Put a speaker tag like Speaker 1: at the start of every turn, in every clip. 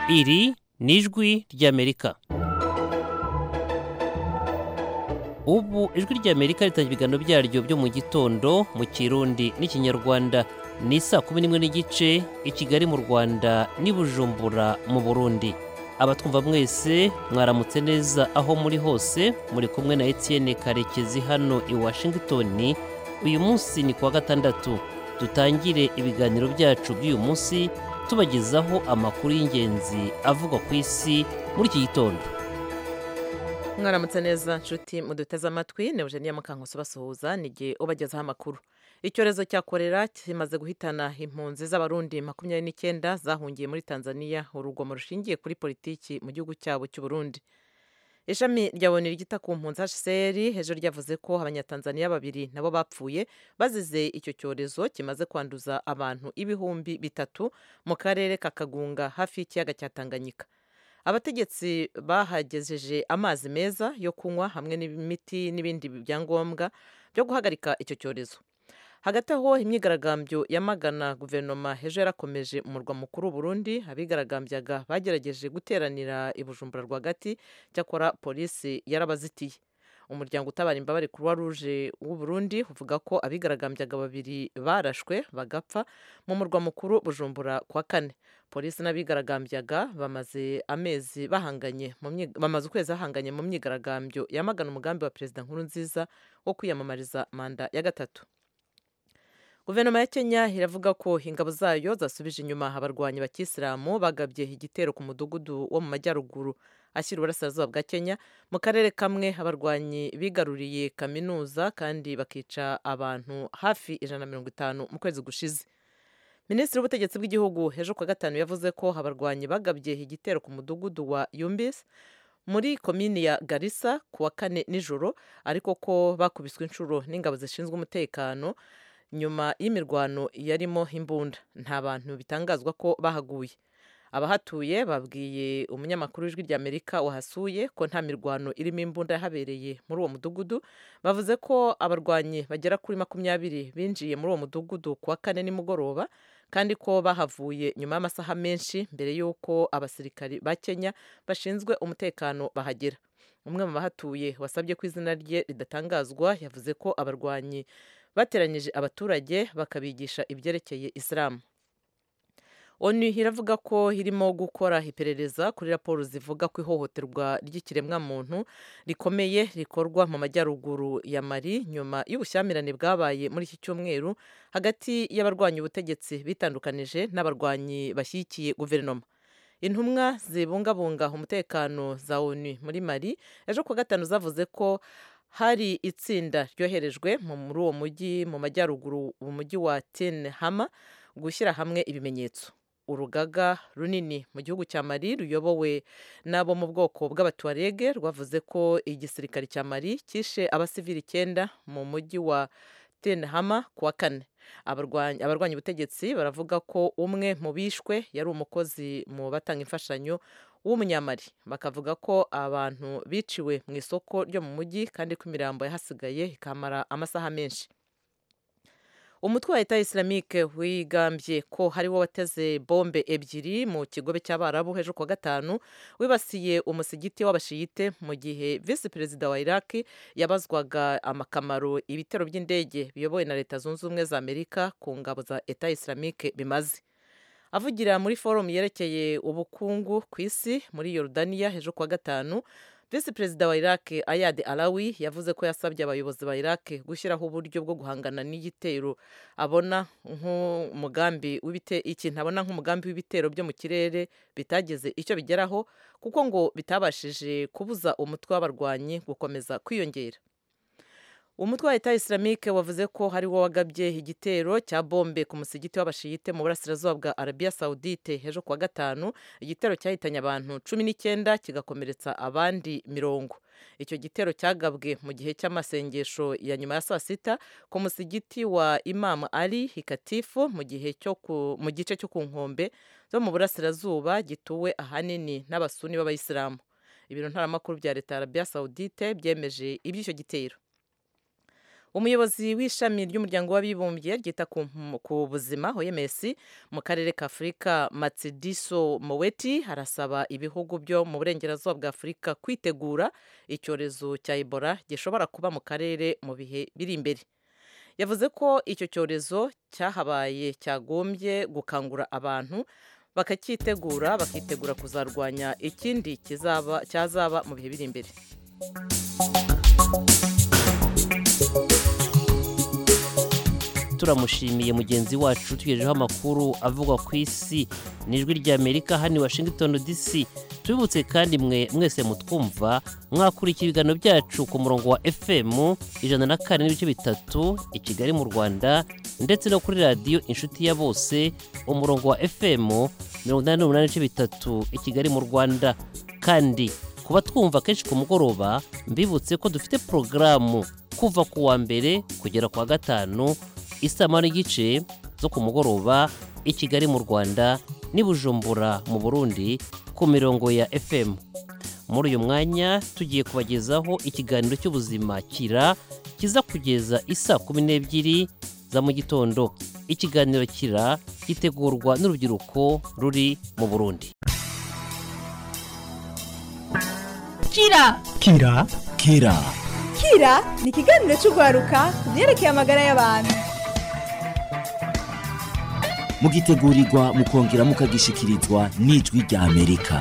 Speaker 1: iri ni ijwi ry'amerika ubu ijwi ry'amerika ritangira ibiganiro byaryo byo mu gitondo mu kirundi n'ikinyarwanda ni saa kumi n'imwe n'igice i kigali mu rwanda n'i bujumbura mu burundi abatwumva mwese mwaramutse neza aho muri hose muri kumwe na etienne karekezi hano i washington uyu munsi ni kuwa gatandatu dutangire ibiganiro byacu by'uyu munsi tubagezaho amakuru y'ingenzi avugwa ku isi muri iki gitondo
Speaker 2: mwaramutse neza nshuti muduteze amatwi ni eugenia mukankusi basuhuza ni igihe ubagezaho amakuru icyorezo cya korera kimaze guhitana impunzi z'abarundi makumyabiri n'icyenda zahungiye muri tanzania urugomo rushingiye kuri politiki mu gihugu cyabo cy'u Burundi ishami rya boni ryita ku mpunzi hcr hejuru ryavuze ko abanyatanzaniya babiri nabo bapfuye bazize icyo cyorezo kimaze kwanduza abantu ibihumbi bitatu mu karere ka kagunga hafi y'ikiyaga cya tanganyika abategetsi bahagejeje amazi meza yo kunywa hamwe n'imiti n'ibindi byangombwa byo guhagarika icyo cyorezo hagati aho imyigaragambyo yamagana guverinoma ejo yarakomeje mu murwa mukuru Burundi abigaragambyaga bagerageje guteranira i bujumbura rwagati cyakora polisi yarabazitiye umuryango utabara imbabare croix rouge w'u Burundi uvuga ko abigaragambyaga babiri barashwe bagapfa mu murwa mukuru bujumbura kwa kane polisi n'abigaragambyaga bamaze amezi bahanganye bamaze ukwezi bahanganye mu myigaragambyo yamagana umugambi wa perezida nkuru nziza wo kwiyamamariza manda ya gatatu guverinoma ya kenya iravuga ko ingabo zayo zasubije inyuma abarwanyi bakisilamu bagabye igitero ku mudugudu wo mu majyaruguru ashyira uburasirazuba bwa kenya mu karere kamwe abarwanyi bigaruriye kaminuza kandi bakica abantu hafi ijana na mirongo itanu mu kwezi gushize minisitiri w'ubutegetsi bw'igihugu ejo kuwa gatanu yavuze ko abarwanyi bagabye igitero ku mudugudu wa yumbis muri komini ya garisa ku wa kane nijoro ariko ko bakubiswe inshuro n'ingabo zishinzwe umutekano nyuma y'imirwano yarimo imbunda nta bantu bitangazwa ko bahaguye abahatuye babwiye umunyamakuru w'ijwi ry'amerika wahasuye ko nta mirwano irimo imbunda yahabereye muri uwo mudugudu bavuze ko abarwanyi bagera kuri makumyabiri binjiye muri uwo mudugudu ku wa kane nimugoroba kandi ko bahavuye nyuma y'amasaha menshi mbere y'uko abasirikari ba kenya bashinzwe umutekano bahagera umwe mu bahatuye wasabye ko izina rye ridatangazwa yavuze ko abarwanyi bateranyije abaturage bakabigisha ibyerekeye isilamu onu iravuga ko irimo gukora iperereza kuri raporo zivuga ko ihohoterwa ry'ikiremwamuntu rikomeye rikorwa mu majyaruguru ya mari nyuma y'ubushyamirane bwabaye muri iki cyumweru hagati y'abarwanya ubutegetsi bitandukanije n'abarwanyi bashyigikiye guverinoma intumwa zibungabunga umutekano za onu muri mari ejo kuwa gatanu zavuze ko hari itsinda ryoherejwe muri uwo mujyi mu majyaruguru mu mujyi wa ten hama gushyira hamwe ibimenyetso urugaga runini mu gihugu cya mari ruyobowe n'abo mu bwoko bw'abatuwarege rwavuze ko igisirikare cya mari cyishe abasivili icyenda mu mujyi wa ten hama ku wa kane abarwanya ubutegetsi baravuga ko umwe mu bishwe yari umukozi mu batanga imfashanyo w'umunyamari bakavuga ko abantu biciwe mu isoko ryo mu mujyi kandi ko imirambo yahasigaye ikamara amasaha menshi umutwe wa leta isilamike wigambye ko hariwo wateze bombe ebyiri mu kigobe cy'abarabu hejuru kuwa gatanu wibasiye umusigiti w'abashiyite mu gihe visi perezida wa iraki yabazwaga amakamaro ibitero by'indege biyobowe na leta zunze ubumwe za amerika ku ngabo za leta isilamike bimaze avugira muri forumu yerekeye ubukungu ku isi muri yorudaniya hejuru kuwa gatanu visi perezida wa iraq ayad alawi yavuze ko yasabye abayobozi ba iraq gushyiraho uburyo bwo guhangana n'igitero abona nk'umugambi ikintu abona nk'umugambi w'ibitero byo mu kirere bitageze icyo bigeraho kuko ngo bitabashije kubuza umutwe w'abarwanyi gukomeza kwiyongera umutwe wa leta isilamike wavuze ko hari wo wagabye igitero cya bombe ku musigiti w'abashiyite mu burasirazuba bwa arabiya sawudite ejo kuwa gatanu igitero cyahitanye abantu cumi n'icyenda kigakomeretsa abandi mirongo icyo gitero cyagabwe mu gihe cy'amasengesho ya nyuma ya saa sita ku musigiti wa imamu ali hikatifu mu gihe cyo mu gice cyo ku nkombe zo mu burasirazuba gituwe ahanini n'abasuni b'abayisilamu ibiro ntaramakuru bya leta ya arabiya sawudite byemeje iby'icyo gitero umuyobozi w'ishami ry'umuryango w'abibumbye ryita ku, ku buzima OMS mu karere ka Afurika Matsidiso Moweti harasaba ibihugu byo mu burengerazuba bwa Afurika kwitegura icyorezo cya Ebola gishobora kuba mu karere mu bihe biri imbere yavuze ko icyo cyorezo cyahabaye cyagombye gukangura abantu bakacyitegura bakitegura kuzarwanya ikindi kizaba cyazaba mu bihe biri imbere
Speaker 1: turamushimiye mugenzi wacu tugejejeho amakuru avugwa ku isi n'ijwi ry'amerika hano i washington dc tubibutse kandi mwe mwese mutwumva mwakurikira ibiganiro byacu ku murongo wa fm ijana na kane n'ibice bitatu i kigali mu rwanda ndetse no kuri radiyo inshuti ya bose umurongo wa fm mirongo inani n'umunani n'ibice bitatu i kigali mu rwanda kandi kuba twumva kenshi ku mugoroba mbibutse ko dufite porogaramu kuva ku wa mbere kugera ku wa gatanu isama n'igice zo ku mugoroba i kigali mu rwanda n'i bujumbura mu burundi ku mirongo ya fm muri uyu mwanya tugiye kubagezaho ikiganiro cy'ubuzima kira kiza kugeza isa kumi n'ebyiri za mu gitondo ikiganiro kira gitegurwa n'urubyiruko ruri mu burundi
Speaker 3: kira
Speaker 4: kira kira
Speaker 3: kira ni ikiganiro cy'urwaruka ku byerekeye amagara y'abantu
Speaker 4: mugitegurirwa mukongera mukagishikirizwa n'ijwi rya amerika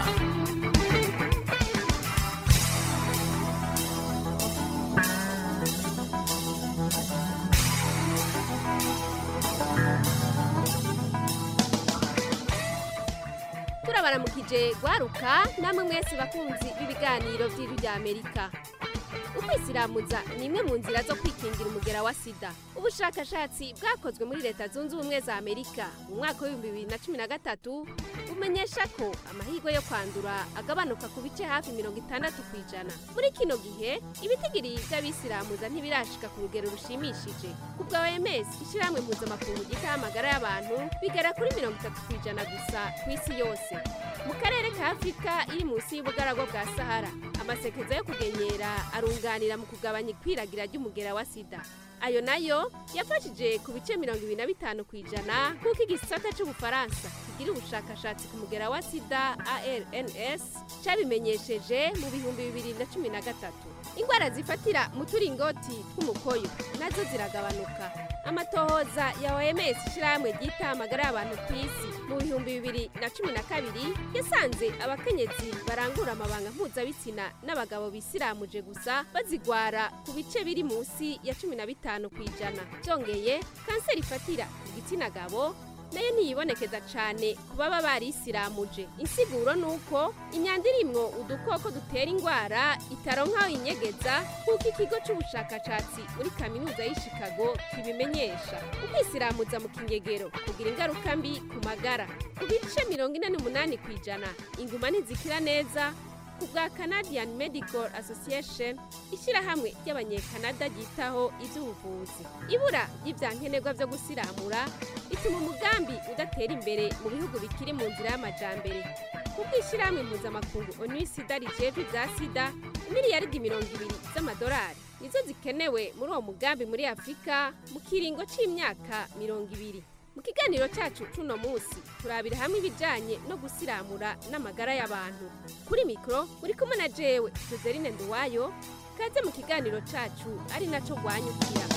Speaker 5: turabaramukije gwaruka namwe mwese bakunzi b'ibiganiro by'ijwi rya amerika ukwisilamuza ni imwe mu nzira zo kwikingira umugera wa sida ubushakashatsi bwakozwe muri leta zunze ubumwe za amerika mu mwaka w'ibihumbi bibiri na cumi na gatatu bumenyesha ko amahirwe yo kwandura agabanuka ku bice hafi mirongo itandatu ku ijana muri kino gihe ibitigiri by'abisilamuza ntibirashika ku rugero rushimishije ku bwa oms ishyirahamwe mpuzamakungu ryitaho amagara y'abantu bigera kuri mirongo itatu ku ijana gusa ku isi yose mu karere ka afurika iri munsi y'ubugaragwa bwa sahara amasekeza yo kugenyera arunganira mu kugabanya ikwiragira ry'umugera wa sida ayo nayo yafashije ku bice mirongo ibiri na bitanu ku ijana nk'uko igisata cy'ubufaransa kigira ubushakashatsi ku mugera wa sida arns cyabimenyesheje mu bihumbi bibiri na cumi na gatatu indwara zifatira mu turingoti tw'umukoyo nazo ziragabanuka amatohoza ya oms ishyirahamwe ryita amagara y'abantu ku isi mu bihumbi bibiri na cumi na kabiri yasanze abakenyezi barangura amabanga mpuzabitsina n'abagabo bisiramuje gusa bazigwara ku bice biri munsi ya cumi na bitanu ku ijana byongeye kanseri ifatira igitsina gabo nayo ntiyibonekeza cyane ku baba barisiramuje insiguro ni uko imyanda irimwo udukoko dutera indwara itaronka aho inyegeza nk'uko ikigo cy'ubushakashatsi muri kaminuza y'i Chicago kibimenyesha ukwisiramuza mu kinyegero kugira ingaruka mbi ku magara ku bice mirongo ine n'umunani ku ijana inguma ntizikira neza ku bwa canadian medical association ishyirahamwe ry'abanyekanada ryitaho iby'ubuvuzi ibura ry'ibyankenerwa byo gusiramura bituma umugambi udatera imbere mu bihugu bikiri mu nzira y'amajambere kuko ishyirahamwe mpuzamakungu onu sida rijejwe ibya sida miliyaridi mirongo ibiri z'amadolari nizo zikenewe muri uwo mugambi muri afurika mu kiringo cy'imyaka mirongo ibiri mu kiganiro cyacu cuno munsi turabira hamwe ibijyanye no gusiramura n'amagara y'abantu kuri mikoro muri kumwe na jewe joseline nduwayo kaze mu kiganiro cyacu ari nacyo rwanyukira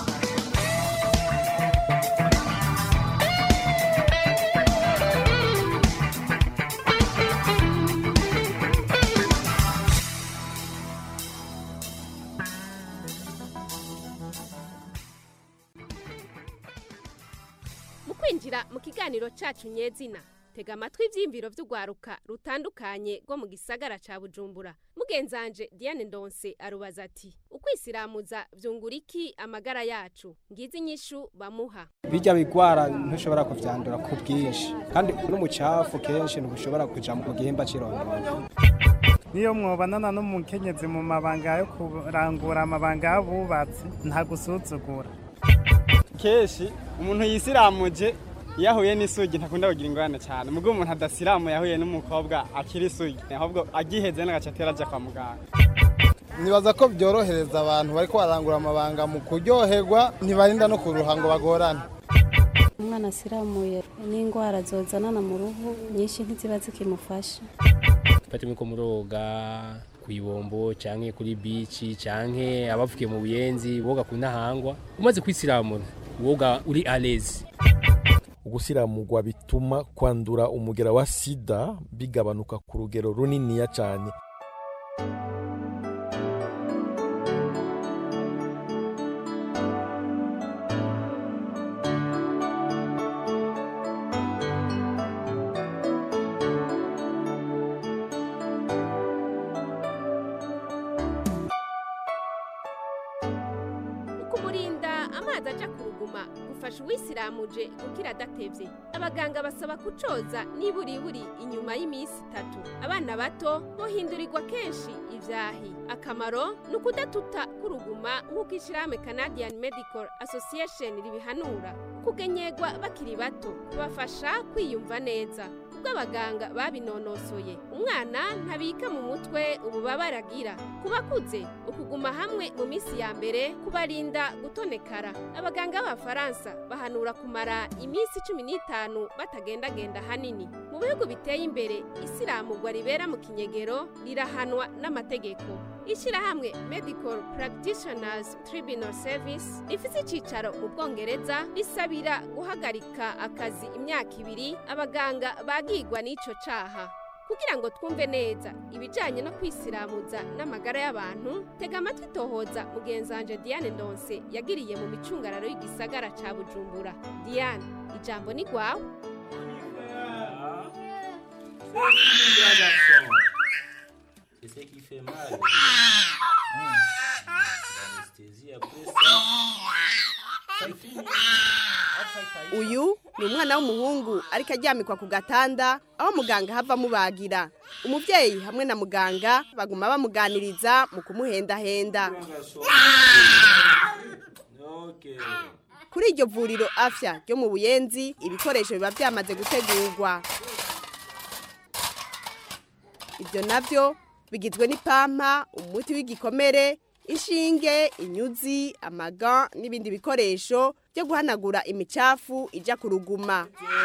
Speaker 5: mu kwinjira mu kiganiro cyacu nyezina tega amatwi ibyiyumviro by'urwaruka rutandukanye rwo mu gisagara cya bujumbura mugenzanje diane ndonse arubaza ati ukwisiramuza byungura iki amagara yacu ngizi inyishu bamuha
Speaker 6: bijya bigwara ntushobora kuvyandura ku bwinshi kandi n'umucafu kenshi ntushobora kuja mu gihimba cy'irondoro
Speaker 7: niyo mwobanana n'umukenyezi mu mabanga yo kurangura amabanga y'abubatsi nta gusuzugura
Speaker 8: kenshi umuntu yisiramuje iyo ahuye n'isugi ntakunda kugira ingorane cyane mubwo umuntu adasiramuye yahuye n'umukobwa akiri isugi ahubwo agiheze n'agace atera ajya kwa muganga
Speaker 9: nibaza ko byorohereza abantu bari barangura amabanga mu kuryoherwa ntibarinda no kuruha ngo bagorane
Speaker 10: umwana asiramuye n'indwara zozanana mu ruhu nyinshi ntiziba zikimufasha
Speaker 11: fatimwe ko muroga ku ibombo canke kuri bici canke abavukiye mu buyenzi boga ku ntahangwa umaze kwisiramura woga uri alezi
Speaker 12: ugusiramurwa bituma kwandura umugera wa sida bigabanuka ku rugero runiniya cyane
Speaker 5: ukumurinda amazi aja ku ruguma gufasha uwisiramuje gukira adatevye abaganga basaba kucoza niburiburi inyuma y'iminsi itatu abana bato bohindurirwa kenshi ivyahi akamaro ni ukudatuta k'uruguma nk'uko ishirahamwe canadian medical association ribihanura kugenyegwa bakiri bato kubafasha kwiyumva neza ubwo abaganga babinonosoye umwana ntabika mu mutwe ububabare agira ku bakuze ukuguma hamwe mu minsi ya mbere kubarinda gutonekara abaganga b'abafaransa bahanura kumara iminsi cumi n'itanu batagendagenda hanini mu bihugu biteye imbere isiramurwa ribera mu kinyegero rirahanwa n'amategeko ishyirahamwe medical practitioners tribunal service rifite icyicaro mu bwongereza risabira guhagarika akazi imyaka ibiri abaganga bagigwa n'icyo caha kugira ngo twumve neza ibijyanye no kwisiramuza n'amagara y'abantu tega amatwi tohoza mugenzanje diane ndonse yagiriye mu micungararo y'igisagara ca bujumbura diane ijambo ni rwawe
Speaker 13: C'est ce qui fait mal. Hum. L'anesthésie après ça. C'est fini.
Speaker 14: uyu ni umwana w'umuhungu ariko aryamikwa ku gatanda aho muganga hava amubagira umubyeyi hamwe na muganga baguma bamuganiriza mu kumuhendahenda
Speaker 13: Ok.
Speaker 14: kuri iryo vuriro afya ryo mu buyenzi ibikoresho biba byamaze gutegurwa ibyo nabyo bigizwe n'ipampa umuti w'igikomere inshinge inyuzi amaga n'ibindi bikoresho byo guhanagura imicafu ijya ku ruguma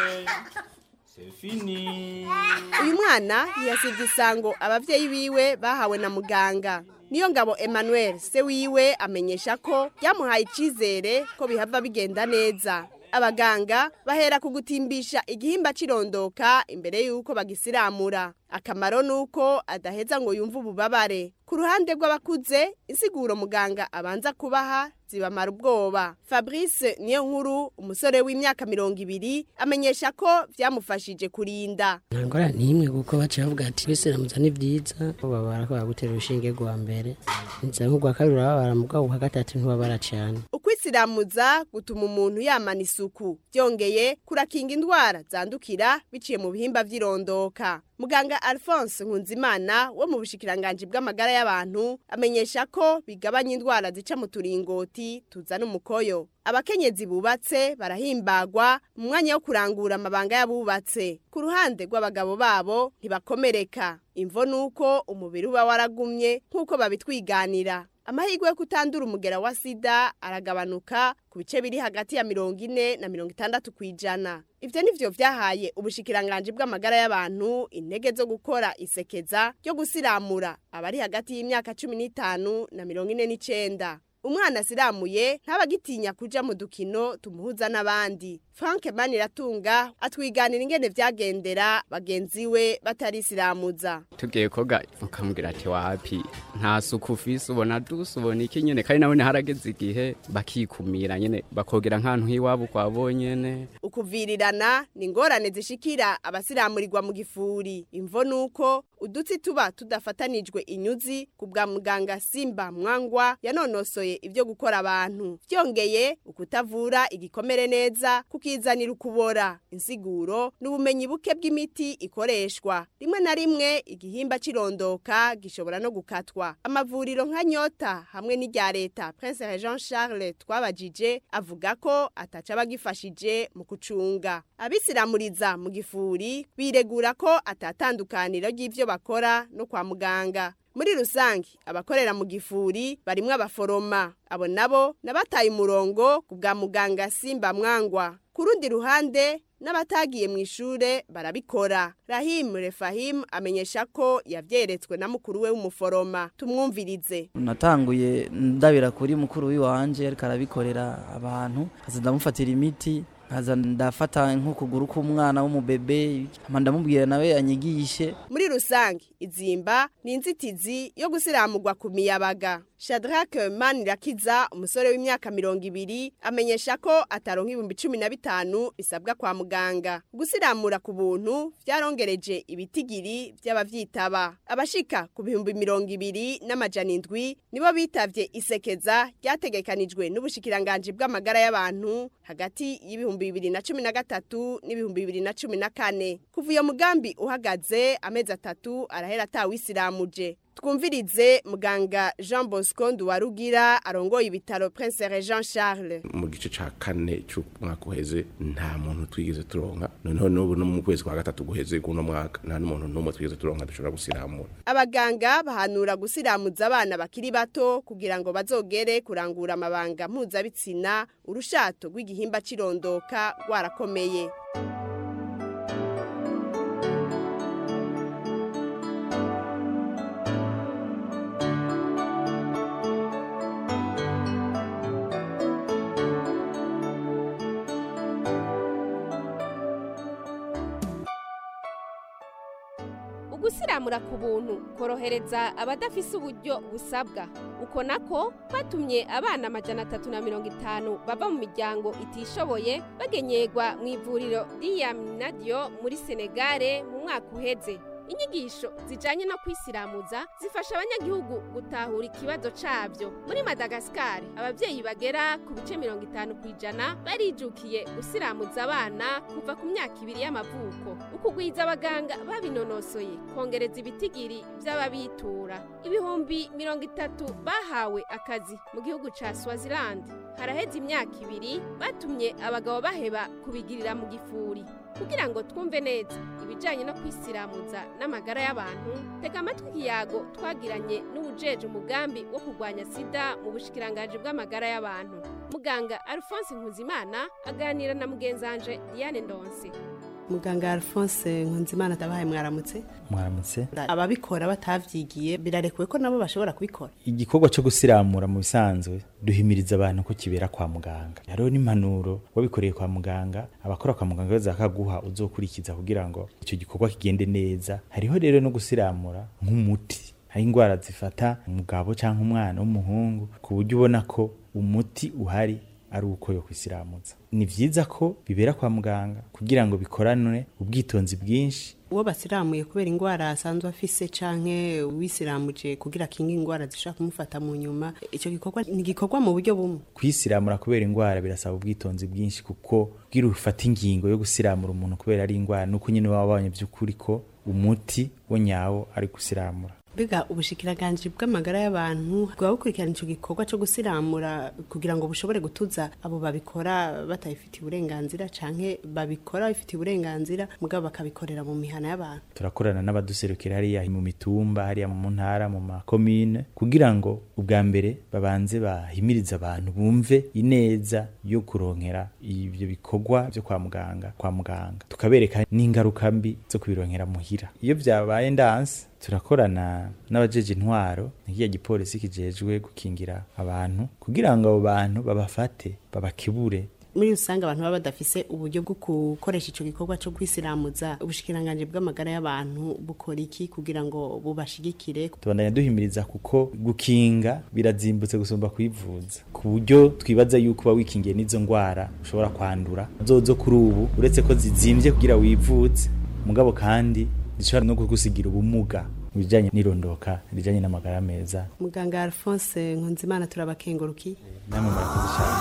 Speaker 13: C'est fini.
Speaker 14: uyu mwana ntiyasibye isango ababyeyi biwe bahawe na muganga niyo ngabo emmanuel se wiwe amenyesha ko byamuhaye icyizere ko bihava bigenda neza abaganga bahera ku gutimbisha igihimba cy'irondoka imbere y'uko bagisiramura akamaro ni uko adaheza ngo yumve ububabare ku ruhande rw'abakuze insiguro muganga abanza kubaha zibamara ubwoba fabrice niyo nkuru umusore w'imyaka mirongo ibiri amenyesha ko byamufashije kurinda
Speaker 15: nta ngorane n'imwe kuko baca bavuga ati bisiramuza ni byiza babara ko bagutera urushinge rwa mbere nza nk'urwa kabiri urababara mugabo ubwa gatatu ntubabara cyane
Speaker 14: ukwisiramuza gutuma umuntu yamana isuku byongeye kurakinga indwara zandukira biciye mu bihimba by'irondoka muganga alphonse nkunzimana wo mu bushikiranganji bw'amagara y'abantu amenyesha ko bigabanya indwara zica mu turingoti tuzana umukoyo abakenyezi bubatse barahimbagwa mu mwanya wo kurangura amabanga y'abubatse ku ruhande rw'abagabo babo ntibakomereka imvo ni uko umubiri uba waragumye nk'uko babitwiganira amahirwe yo kutandura umugera wa sida aragabanuka ku bice biri hagati ya mirongo ine na mirongo itandatu ku ijana ibyo ni byo byahaye ubushikiranganji bw'amagara y'abantu intege zo gukora isekeza ryo gusiramura abari hagati y'imyaka cumi n'itanu na mirongo ine n'icenda umwana asiramuye ntabagitinya kuja mu dukino tumuhuza n'abandi frank maniratunga atwiganira ingene vyagendera bagenzi we batarisiramuza
Speaker 16: tugiye koga ukamubwira ati wapi nta suku ufise ubona dusa ubona iki nyene kandi nabone harageze igihe bakikumira nyene bakogera nk'ahantu h'iwabo kwa bonyene
Speaker 14: ukuvirirana ni ingorane zishikira abasiramurirwa mu gifuri imvo ni uko udutsi tuba tudafatanijwe inyuzi ku bwa muganga simba mwangwa yanonosoye ibyo gukora abantu byongeye ukutavura igikomere neza kukizanira ukubora insiguro n'ubumenyi buke bw'imiti ikoreshwa rimwe na rimwe igihimba cy'irondoka gishobora no gukatwa amavuriro nka nyota hamwe n'irya leta prince jean charles twabajije avuga ko ataca bagifashije mu kucunga abisiramuriza mu gifuri biregura ko atatandukaniro ry'ibyo bakora no kwa muganga muri rusange abakorera mu gifuri barimwo abaforoma abo nabo nabataye umurongo ku bwa muganga simba mwangwa ku rundi ruhande n'abatagiye mu ishure barabikora rahim refahim amenyesha ko yavyeretswe na mukuru we w'umuforoma tumwumvirize
Speaker 17: natanguye ndabira kuri mukuru w'iwanje ariko arabikorera abantu kaza ndamufatira imiti kaza ndafata nk'ukuguru k'umwana w'umubebe hama ndamubwira nawe anyigishe
Speaker 14: muri rusange izimba ni inzitizi yo gusiramurwa ku miyabaga shadrake manirakiza umusore w'imyaka mirongo ibiri amenyesha ko ataronka ibihumbi cumi na bitanu bisabwa kwa muganga gusiramura ku buntu vyarongereje ibitigiri vy'abavyitaba abashika ku bihumbi mirongo ibiri n'amajana indwi nibo bitavye isekeza ryategekanijwe n'ubushikiranganji bw'amagara y'abantu hagati y'ibihumbi bibiri na cumi na gatatu n'ibihumbi bibiri na cumi na kane kuva iyo mugambi uhagaze amezi atatu arahera atawisiramuje twumvirize muganga jean bosco nduwarugira arongoye ibitaro prince jean charles
Speaker 18: mu gice ca kane c'umwaka uheze nta muntu twigeze turonka noneho n'ubu no mu kwezi kwa gatatu guheze kuno mwaka nta n'umuntu n'umwe twigeze turonka dushobora gusiramura
Speaker 14: abaganga bahanura gusiramuza abana bakiri bato kugira ngo bazogere kurangura amabanga mpuzabitsina urushato rw'igihimba cirondoka rwarakomeye
Speaker 5: ugusiramura ku buntu korohereza abadafise uburyo busabwa uko nako kwatumye abana amajana atatu na mirongo itanu bava mu miryango itishoboye bagenyerwa mu ivuriro ry'iyaminadiyo muri senegare mu mwaka uheze inyigisho zijanye no kwisiramuza zifasha abanyagihugu gutahura ikibazo cabyo muri madagasikari abavyeyi bagera ku bice mirongo itanu ku ijana barijukiye gusiramuza abana kuva ku myaka ibiri y'amavuko ukugwiza abaganga babinonosoye kongereza ibitigiri vy'ababitura ibihumbi mirongo itatu bahawe akazi mu gihugu ca swaziland haraheze imyaka ibiri batumye abagabo baheba kubigirira mu gifuri kugira ngo twumve neza ibijanye no kwisiramuza n'amagara y'abantu tega amatwi ikiyago twagiranye n'ubujeje umugambi wo kurwanya sida mu bushikiranganji bw'amagara y'abantu muganga alphonse nkuzimana aganira na mugenzanje diane ndonse
Speaker 19: muganga alphonse nkunzimana ndabahaye mwaramutse
Speaker 20: mwaramutse
Speaker 19: ababikora batavyigiye birarekuwe ko nabo bashobora kubikora
Speaker 20: igikorwa cyo gusiramura mu bisanzwe duhimiriza abantu ko kibera kwa muganga hariho n'impanuro wabikoreye kwa muganga abakora kwa muganga baza bakaguha uzokurikiza kugira ngo icyo gikorwa kigende neza hariho rero no gusiramura nk'umuti hari indwara zifata umugabo cyangwa umwana w'umuhungu ku buryo ubona ko umuti uhari ari uko yo kwisiramuza ni vyiza ko bibera kwa muganga kugira ngo bikoranwe ubwitonzi bwinshi
Speaker 19: uwo basiramuye kubera indwara asanzwe afise canke wisiramuje kugira kinga indwara zishobora kumufata mu nyuma ico gikorwa ni gikorwa mu buryo bumwe
Speaker 20: kwisiramura kubera indwara birasaba ubwitonzi bwinshi kuko kugira ufata ingingo yo gusiramura umuntu kubera ari indwara nuko nyine waba wabonye by'ukuri ko umuti wo nyawo ari gusiramura
Speaker 19: biga ubushikiranganje bw'amagara y'abantu bwa bukurikirana ico gikorwa cyo gusiramura kugira ngo bushobore gutuza abo babikora batayifitiye uburenganzira canke babikora bifitiye uburenganzira mugabo bakabikorera mu mihana y'abantu
Speaker 20: turakorana n'abaduserukira hariya mu mitumba hariya mu ntara mu makomine kugira ngo ubwa mbere babanze bahimiriza abantu bumve ineza yo kuronkera ibyo bikorwa byo kwa muganga kwa muganga tukabereka n'ingaruka mbi zo kubironkera muhira iyo byabaye ndanse turakorana n'abajeje intwaro nk'iya gipolisi kijejwe gukingira abantu kugira ngo abo bantu babafate babakibure
Speaker 19: muri rusange abantu baba badafise uburyo bwo gukoresha ico gikorwa cyo kwisiramuza ubushikiranganje bw'amagara y'abantu bukora iki kugira ngo bubashigikire
Speaker 20: tubandanya duhimiriza kuko gukinga birazimbutse gusumba kwivuza ku buryo twibaza yuko uba wikingiye n'izo ndwara ushobora kwandura zozo kuri ubu uretse ko zizimbye kugira wivuze mugabo kandi zishobora no kugusigira ubumuga mu bijyanye n'irondoka rijyanye n'amagara meza
Speaker 19: muganga alphonse nkunzimana turabakengurukiye
Speaker 20: namwe murakoze cyane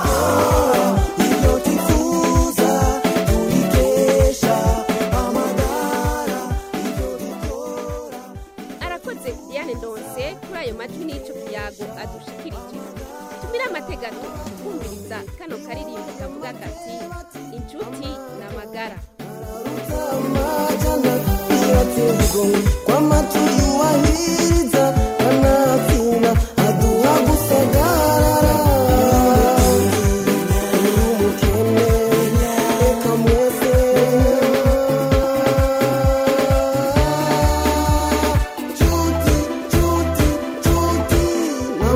Speaker 5: arakoze diane ndonse kuri ayo majwi n'ico kiyago adushikirije tumire amategeko kumviriza kano karirimbo kavuga kati inshuti ni amagara
Speaker 21: kwa maturi wahiriza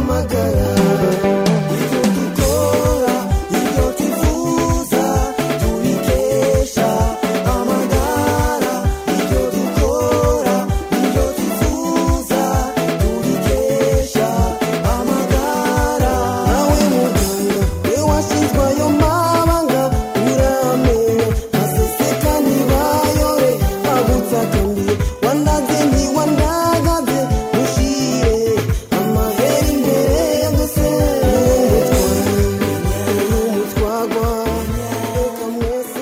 Speaker 21: amagara ibyo dukora ibyo tuvuza tubikesha amagara ibyo dukora ibyo tuvuza tubikesha amagara nawe muganga we washyizwe ayo mabanga uramenya aseseka ntibayore agutsataniye wandaze ntiwandagaze mushire amahera imbere yagose n'umutwagwa reka mwese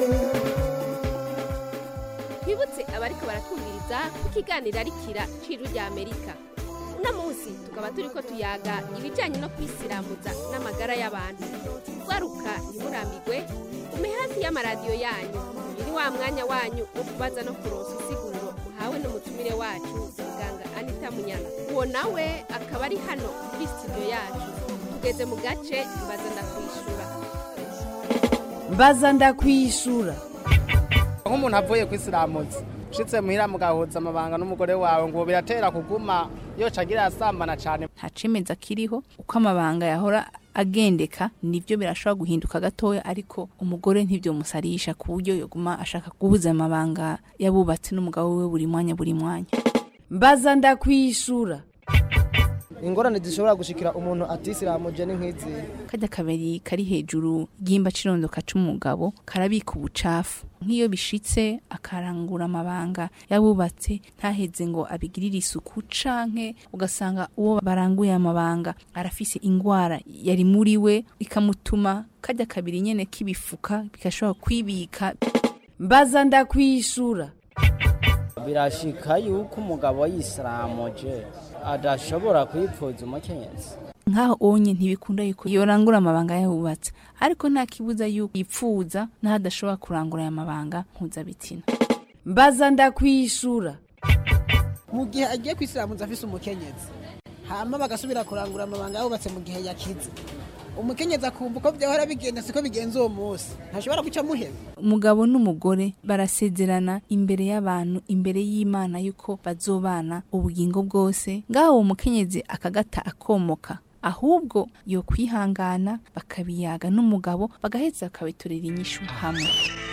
Speaker 5: twibutse abariko baratwumviriza ko ikiganiro ari kira ciru rya amerika uno munsi tukaba turiko tuyaga ibijanye no kwisiramuza n'amagara y'abantu gwaruka ntimurambigwe ume hafi y'amaradiyo yanyu uyu ni wa mwanya wanyu wo kubaza no kuronsa insiguro uhawe n'umutumire wacu muganga anita munyana uwo nawe akaba ari hano muri studio yacu tugeze mu gace mbaza ndakwishura
Speaker 3: mbaza ndakwishura
Speaker 6: nk'umuntu avuye kwisiramuza ushitse muhira mugahuza amabanga n'umugore wawe ngo biratera kuguma yoca agira asambana cyane
Speaker 22: nta cemeza kiriho uko amabanga yahora agendeka nibyo birashobora guhinduka gatoya ariko umugore ntibyo musarisha ku buryo yoguma ashaka guhuza amabanga yabubatse n'umugabo we buri mwanya buri mwanya
Speaker 3: mbaza ndakwishura
Speaker 23: ingorane zishobora gushikira umuntu atisiramuje ni nk'izi
Speaker 22: kajya kabiri kari hejuru y'imba cirondoka c'umugabo karabika ubucafu nk'iyo bishitse akarangura amabanga yabubatse ntaheze ngo abigirire isuku canke ugasanga uwo baranguye amabanga arafise ingwara yari muri we ikamutuma kajya kabiri nyene k'ibifuka bigashobora kwibika
Speaker 3: mbaza ndakwishura
Speaker 24: birashika yuko umugabo yisiramuje adashobora kwipfuza umukenyezi
Speaker 22: nkaho onye ntibikunda yuko yorangura amabanga yabubatse ariko nta kibuza yuko yipfuza n'aho adashobora kurangura aya mabanga mpuzabitsina
Speaker 3: mbaza ndakwishura
Speaker 25: mu gihe agiye kwisiramuza afise umukenyezi hama bagasubira kurangura amabanga yabubatse mu gihe yakize umukenyezi akumva uko byahora bigenda siko bigenza uwo munsi ntashobora guca muheba
Speaker 22: umugabo n'umugore barasezerana imbere y'abantu imbere y'imana yuko bazobana ubugingo bwose ngaho uwo mukenyezi akagata akomoka ahubwo yo kwihangana bakabiyaga n'umugabo bagaheza bakabiturira inyishu hamwe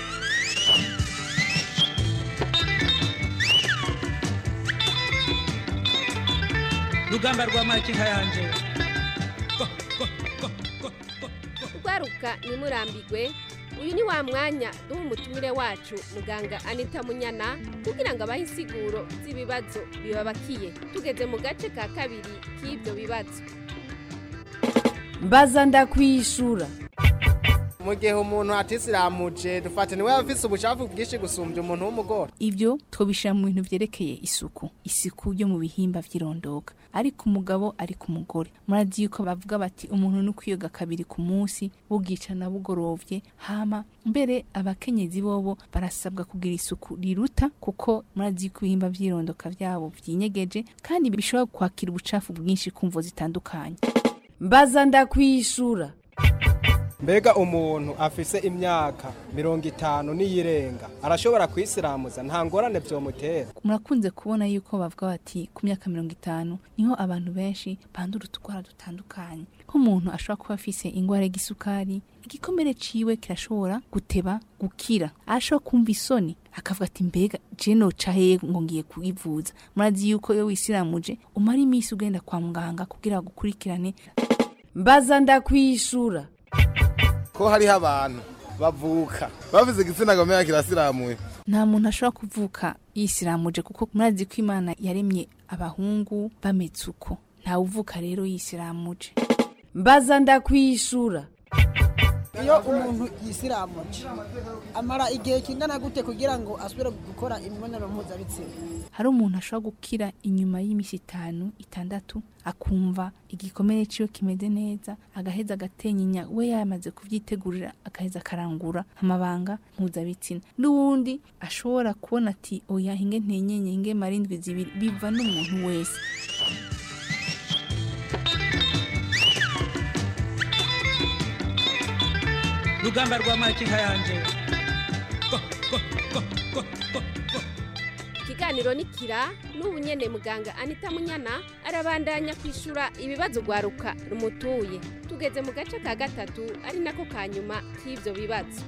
Speaker 26: rugamba rwa makinka yanje
Speaker 5: rwaruka ntimurambigwe uyu ni wa mwanya duha umutumire wacu muganga anita munyana kugira ngo abahe insiguro z'ibibazo bibabakiye tugeze mu gace ka kabiri k'ibyo bibazo
Speaker 3: mbaza ndakwishura
Speaker 6: mu gihe umuntu atisiramuje dufata niwe afise ubucafu bwinshi gusumbya umuntu w'umugore
Speaker 22: ibyo twobishira mu bintu vyerekeye isuku isuku yo mu bihimba vy'irondoka ariko umugabo ari ku mugore murazi yuko bavuga bati umuntu ni kwiyoga kabiri ku munsi bugicana bugorovye hama mbere abakenyezi bobo barasabwa kugira isuku riruta kuko murazi yuko ibihimba vy'irondoka vyabo vyinyegeje kandi bishobora kwakira ubucafu bwinshi kumvo zitandukanye
Speaker 3: mbaza ndakwishura
Speaker 6: mbega umuntu afise imyaka mirongo itanu n'iyirenga arashobora kwisiramuza nta ngorane vyomutera
Speaker 22: murakunze kubona yuko bavuga bati ku myaka mirongo itanu niho abantu benshi bandura utugwara dutandukanye nk'umuntu ashobora kuba afise ingwara y'igisukari igikomere ciwe kirashobora guteba gukira arashobora kumva isoni akavuga ati mbega je noca hehe ngo ngiye kuyivuza murazi yuko iyo wisiramuje umara iminsi ugenda kwa muganga kugira gukurikirane
Speaker 3: mbaza ndakwishura
Speaker 9: ko hariho abantu bavuka bavuze igitsina gomera kirasiramuye
Speaker 22: nta muntu ashobora kuvuka yisiramuje kuko murazi ko imana yaremye abahungu bameze uko ntawe uvuka rero yisiramuje
Speaker 3: mbaza ndakwishura
Speaker 25: iyo umuntu yisiramuje amara igihe kingana gute kugira ngo asubire gukora imibonano mpuzabitsina
Speaker 22: hari umuntu ashobora gukira inyuma y'iminsi itanu itandatu akumva igikomere ciwe kimeze neza agaheza agatenyinya we yamaze kuvyitegurira agaheza akarangura amabanga mpuzabitsina n'uwundi ashobora kubona ati oya hinge ntenyenye hinge marindwi zibiri biva n'umuntu wese
Speaker 26: rugamba rwa makinka yanje
Speaker 5: ikiganiro nikira n'ubu nyene muganga anita munyana arabandanya kwishura ibibazo rwaruka rumutuye tugeze mu gace ka gatatu ari nako ka nyuma k'ivyo bibazo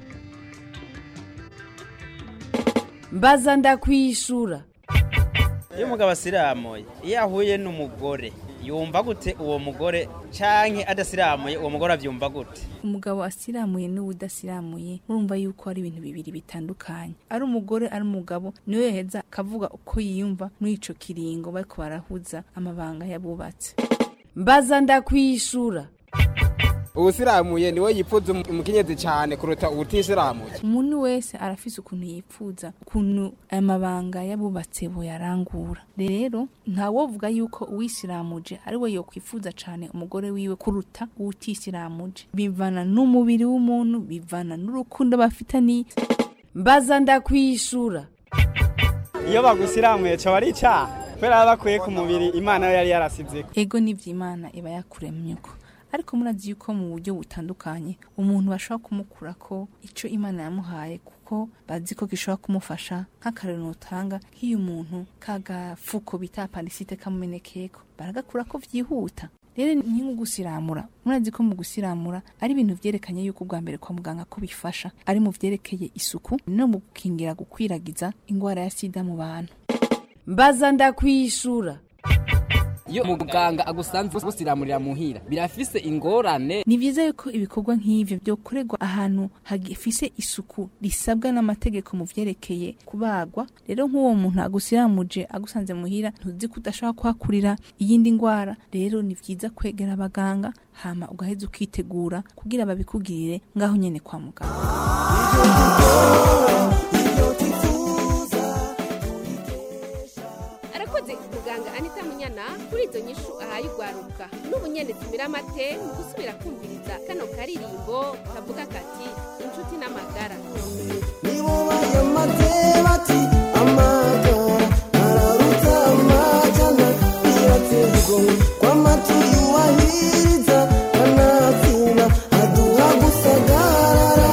Speaker 1: mbaza ndakwishura
Speaker 2: iyo umugabo asiramuye iyo ahuye n'umugore yumva gute uwo mugore canke adasiramuye uwo mugore avyumva gute
Speaker 22: umugabo asiramuye n'uwudasiramuye urumva yuko ari ibintu bibiri bitandukanye ari umugore ari umugabo niwe yaheza akavuga uko yiyumva muri ico kiringo bariko barahuza amabanga yabubatse
Speaker 1: mbaza ndakwishura
Speaker 4: uwusiramuye niwe yipfuza umukenyezi cyane kuruta uwutisiramuye
Speaker 22: umuntu wese arafise ukuntu yipfuza ukuntu amabanga yabubatse boyarangura rero ntawovuga yuko uwisiramuje ari we yokwifuza cane umugore wiwe kuruta uwutisiramuje bivana n'umubiri w'umuntu bivana n'urukundo bafitaniye
Speaker 1: mbaza ndakwishura
Speaker 7: iyo bagusiramuye cyo ari icyaha kubera baba bakuye ku mubiri imana yo yari yarasizeko
Speaker 22: ego nivyo imana iba yakuremye uko ariko murazi yuko mu buryo butandukanye umuntu bashobora kumukurako ico imana yamuhaye kuko bazi ko gishobora kumufasha nk'akarero utanga nk'iyo umuntu kagafuko bita apandisite kamumenekeko baragakurako vyihuta rero ni nko gusiramura murazi ko mu gusiramura ari ibintu vyerekanye yuko ubwa mbere kwa muganga ko bifasha ari mu vyerekeye isuku no mu gukingira gukwiragiza ingwara ya sida mu bantu
Speaker 1: mbaza ndakwishura
Speaker 8: iyo muganga agusanze busiramurira muhira birafise ingorane
Speaker 22: ni vyiza yuko ibikorwa nk'ivyo vyokorerwa ahantu hagifise isuku risabwa n'amategeko mu vyerekeye kubagwa rero nk'uwo muntu agusiramuje agusanze muhira ntuzi ko udashobora kuhakurira iyindi ngwara rero ni vyiza kwegera abaganga hama ugaheza ukitegura kugira babikugirire ngaho nyene kwa muganga
Speaker 5: arakoze muganga anita munyana kuri izo nyishu ahaye urwaruka n'ubu nyene tumira amate mu gusubira kumviriza kano karirimbo kavuga kati inshuti n'amagara
Speaker 21: nibo bayamaze bati amagara araruta amajana birateye igomwe kw'amatu yuwahiriza kanatsinda aduha gusagarara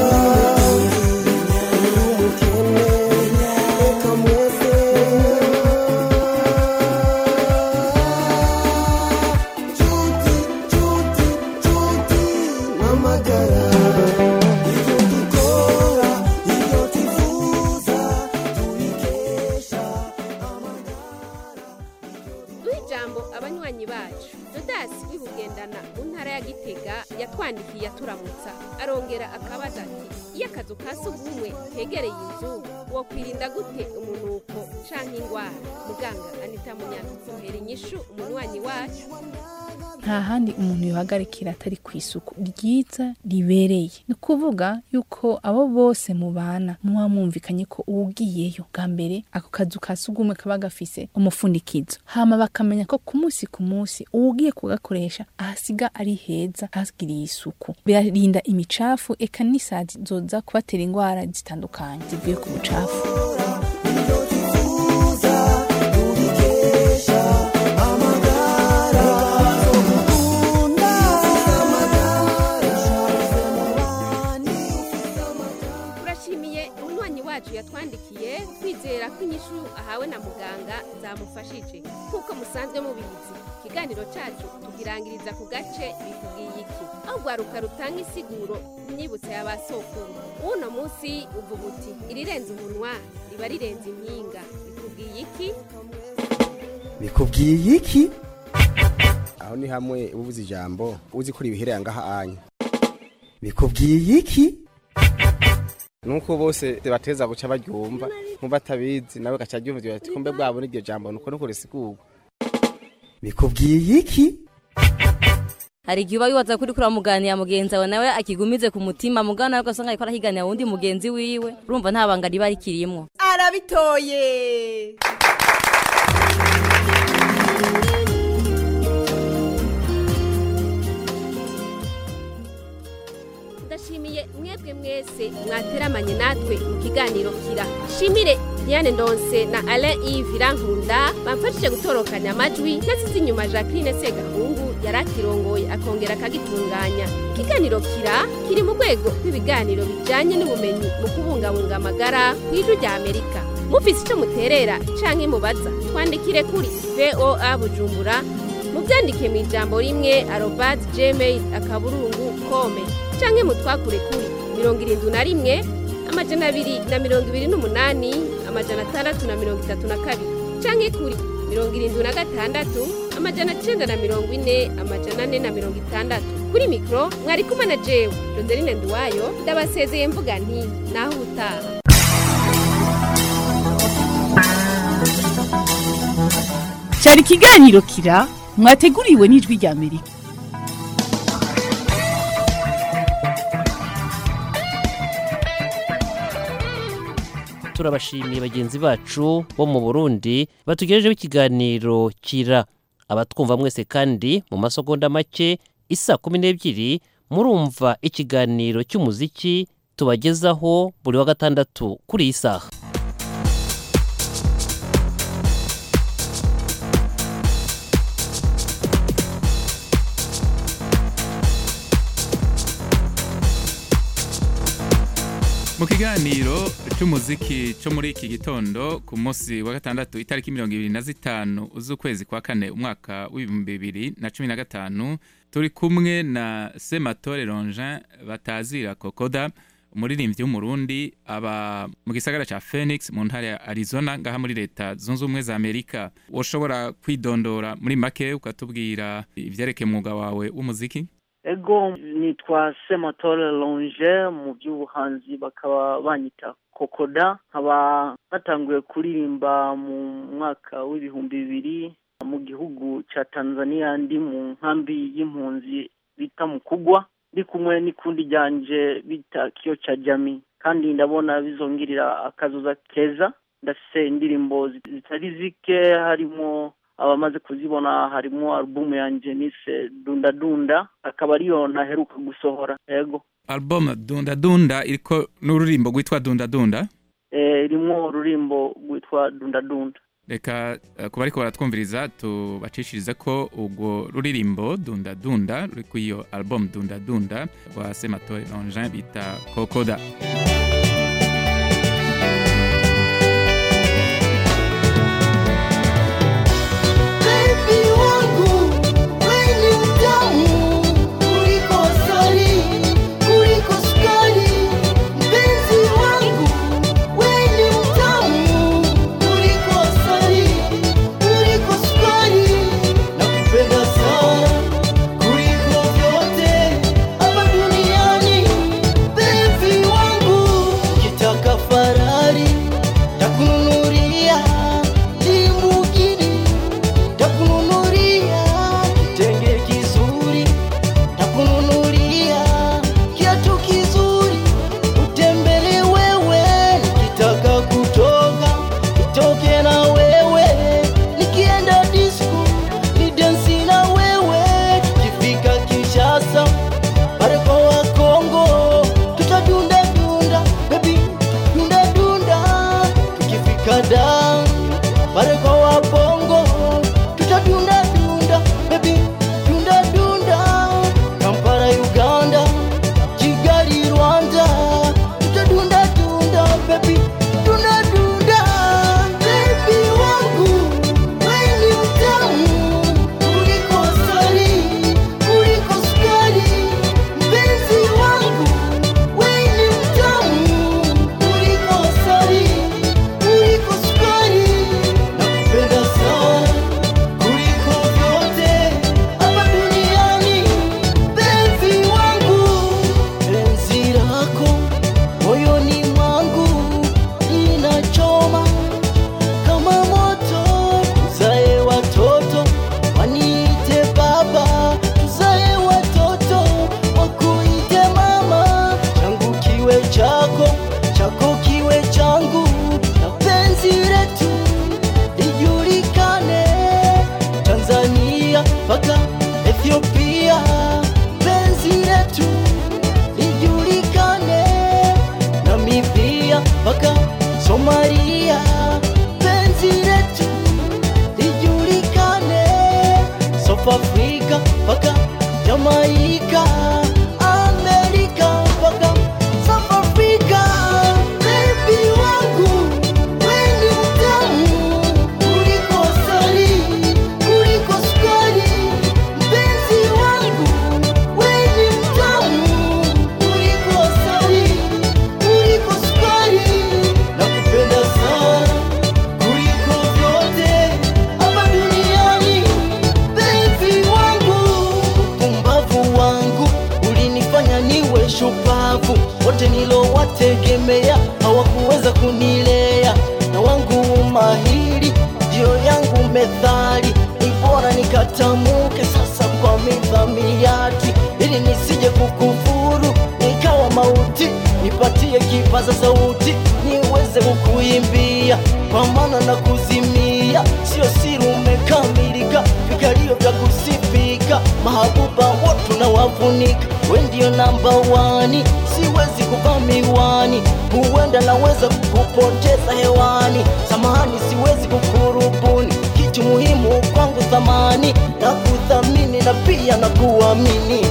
Speaker 21: umukene reka mwese nshuti nshuti nshuti n'amagara ibyo dukora ibyo tuvuza tubikesha
Speaker 5: duha ijambo abanywanyi bacu dodasi wibugendana mu ntara ya gitega yatwandikiye aturamutsa arongera akabaza ati iyo akazu ka sugumwe kegereye inzu wokwirinda gute umunuko canke ingwara muganga anita munyana muhera inyishu umunywanyi wacu
Speaker 22: nta handi umuntu yohagarikira atari ku isuku ryiza ribereye ni ukuvuga yuko abo bose mubana muba mwumvikanye ko uwugiyeyo bwa mbere ako kazu ka sugumwe kaba gafise umufundikizo hama bakamenya ko ku munsi ku munsi uwugiye kugakoresha ahasiga ari heza hagiriye isuku birarinda imicafu eka n'isazi zoza kubatera indwara zitandukanye zivuye ku bucafu
Speaker 5: turashimiye umunywanyi wacu yatwandikiye kwizera ko inyishu ahawe na muganga zamufashije nk'uko musanzwe mubizi ikiganiro cacu tugirangiriza ku gace bikubwiye iki aho rwaruka rutanga isiguro imyibutso ya ba sokuru uno munsi uvuga uti irirenze umunwa riba rirenze impinga bikubwiye iki
Speaker 21: bikubwiye iki
Speaker 4: aho ni hamwe ubuze ijambo uzi ko ribihereye ngaha anya
Speaker 21: bikubwiye iki
Speaker 4: nuko bose bateza guca baryumva nk'ubatabizi nawe gaca aryumva ati kumbe bwabo n'iryo jambo nuko nuko risigurwa
Speaker 21: bikubwiye iki
Speaker 10: hari igihe uba wibaza kuri kuri muganira mugenzi wawe nawe akigumize ku mutima mugana nawe ugasanga ariko arahiganira wundi mugenzi wiwe urumva nta banga riba rikirimwo
Speaker 14: arabitoye
Speaker 5: ndashimiye mwebwe mwese mwateramanye natwe mu kiganiro kira shimire diane ndonse na alain yves irankunda bamfashije gutorokanya amajwi nasize inyuma jacqueline segahungu yari akirongoye akongera akagitunganya ikiganiro kira kiri mu rwego rw'ibiganiro bijyanye n'ubumenyi mu kubungabunga amagara ku ijwi rya amerika mufise icyo muterera canke mubaza twandikire kuri voa bujumbura mubyandike mu ijambo rimwe arobadi gmail akaburungu kome canke mutwakure kuri mirongo irindwi na rimwe amajana abiri na mirongo ibiri n'umunani amajana atandatu na mirongo itatu na kabiri canke kuri mirongo irindwi na gatandatu amajana cenda na mirongo ine amajana ane na mirongo itandatu kuri mikoro mwari kumwe na jewe joseline nduwayo ndabasezeye mvuga nti naho ubutaha
Speaker 22: cyari ikiganiro kira mwateguriwe n'ijwi rya amerika
Speaker 11: turabashimiye bagenzi bacu bo mu burundi batugejejeho ikiganiro kira abatwumva mwese kandi mu masegonda make isa kumi n'ebyiri murumva ikiganiro cy'umuziki tubagezaho buri wa gatandatu kuri iyi saha
Speaker 12: mu kiganiro cy'umuziki cyo muri iki gitondo ku munsi wa gatandatu itariki mirongo ibiri na zitanu z'ukwezi kwa kane umwaka w'ibihumbi bibiri na cumi na gatanu turi kumwe na sematore ronjean batazira kokoda umuririmbyi w'umurundi aba mu gisagara cya phoenix mu ntara ya arizona ngaha muri leta zunze ubumwe za amerika ushobora kwidondora muri make ukatubwira ibyerekeye umwuga wawe w'umuziki
Speaker 13: ego nitwa sematore longe mu by'ubuhanzi bakaba banyita kokoda nkaba natanguye kuririmba mu mwaka w'ibihumbi bibiri mu gihugu cya tanzania ndi mu nkambi y'impunzi bita mukugwa ndi kumwe n'ikundi ryanje bita kiyo cya jami kandi ndabona bizongirira akazuza keza ndafise indirimbo zitari zike harimo abamaze kuzibona harimo alubumu yanjye nise dunda dunda akaba ariyo ntaheruka gusohora yego
Speaker 12: album dunda dunda iriko n'ururimbo rwitwa dunda dunda
Speaker 13: eh irimo ururimbo rwitwa dunda dunda
Speaker 12: reka eh, kuba ariko baratwumviriza tubacishirize ko ubwo ruririmbo dunda dunda ruri ku iyo album dunda dunda rwa sematore longin bita kokoda
Speaker 21: Baby wangu, wewe ni mtamu kuliko asali, kuliko sukari. Mpenzi wangu, wewe ni mtamu kuliko asali, kuliko sukari. Nakupenda sana kuliko vyote hapa duniani. Mpenzi wangu, ukitaka Ferrari takununulia Lamborghini takununulia kitenge kizuri, takununulia kiatu kizuri, utembele wewe. Nikitaka kutoka nitoke na wewe, nikienda disco ni densi na wewe, tukifika Kinshasa pale kwa Wakongo tutadunda dunda, baby dunda dunda, tukifika Dar pale kwa Wabongo tutadunda dunda, baby dunda dunda, Kampala Uganda, Kigali Rwanda, tutadunda dunda, baby dunda dunda, baby wangu wewe ni mtamu kuliko asali, kuliko sukari, mpenzi wangu wewe ni mtamu kuliko asali, kuliko sukari. Nakupenda sana kuliko vyote hapa duniani, penzi wangu, penzi lako moyoni mwangu linachoma kama moto. Tuzae watoto waniite baba, tuzae watoto wakuite mama, changu kiwe chako, chako kiwe changu, na penzi letu lijulikane Tanzania mpaka Ethiopia, penzi letu lijulikane Namibia mpaka Somalia, penzi letu lijulikane South Africa mpaka Jamaica, Amerika mpaka South Africa, baby wangu wewe ni wote nilowategemea hawakuweza kunilea, na wangu umahiri ndio yangu methali, ni bora nikatamuke sasa kwa midhamiati, ili nisije kukufuru nikawa mauti, nipatie kipaza sauti niweze kukuimbia, kwa maana na kuzimia sio siri, umekamilika, vikalio vya kusifika, mahabuba watu na wafunika, we ndio namba wani, siwezi kuvaa miwani, huenda naweza kukupoteza hewani, samahani, siwezi kukurubuni, kitu muhimu kwangu thamani, na kuthamini na pia na kuamini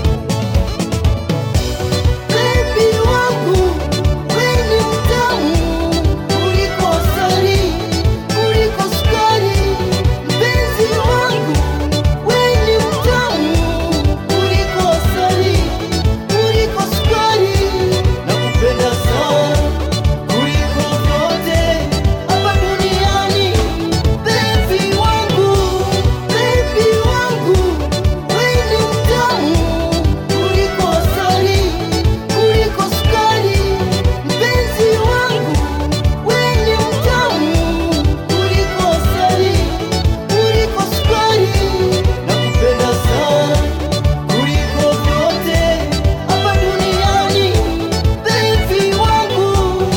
Speaker 21: Baby wangu, wewe ni mtamu kuliko asali, kuliko sukari. Mpenzi wangu, wewe ni mtamu kuliko asali, kuliko sukari. Nakupenda sana kuliko vyote hapa duniani. Baby wangu, baby wangu, wewe ni mtamu kuliko asali, kuliko sukari. Mpenzi wangu, wewe ni mtamu kuliko asali, kuliko sukari. Nakupenda sana kuliko vyote hapa duniani. Baby wangu.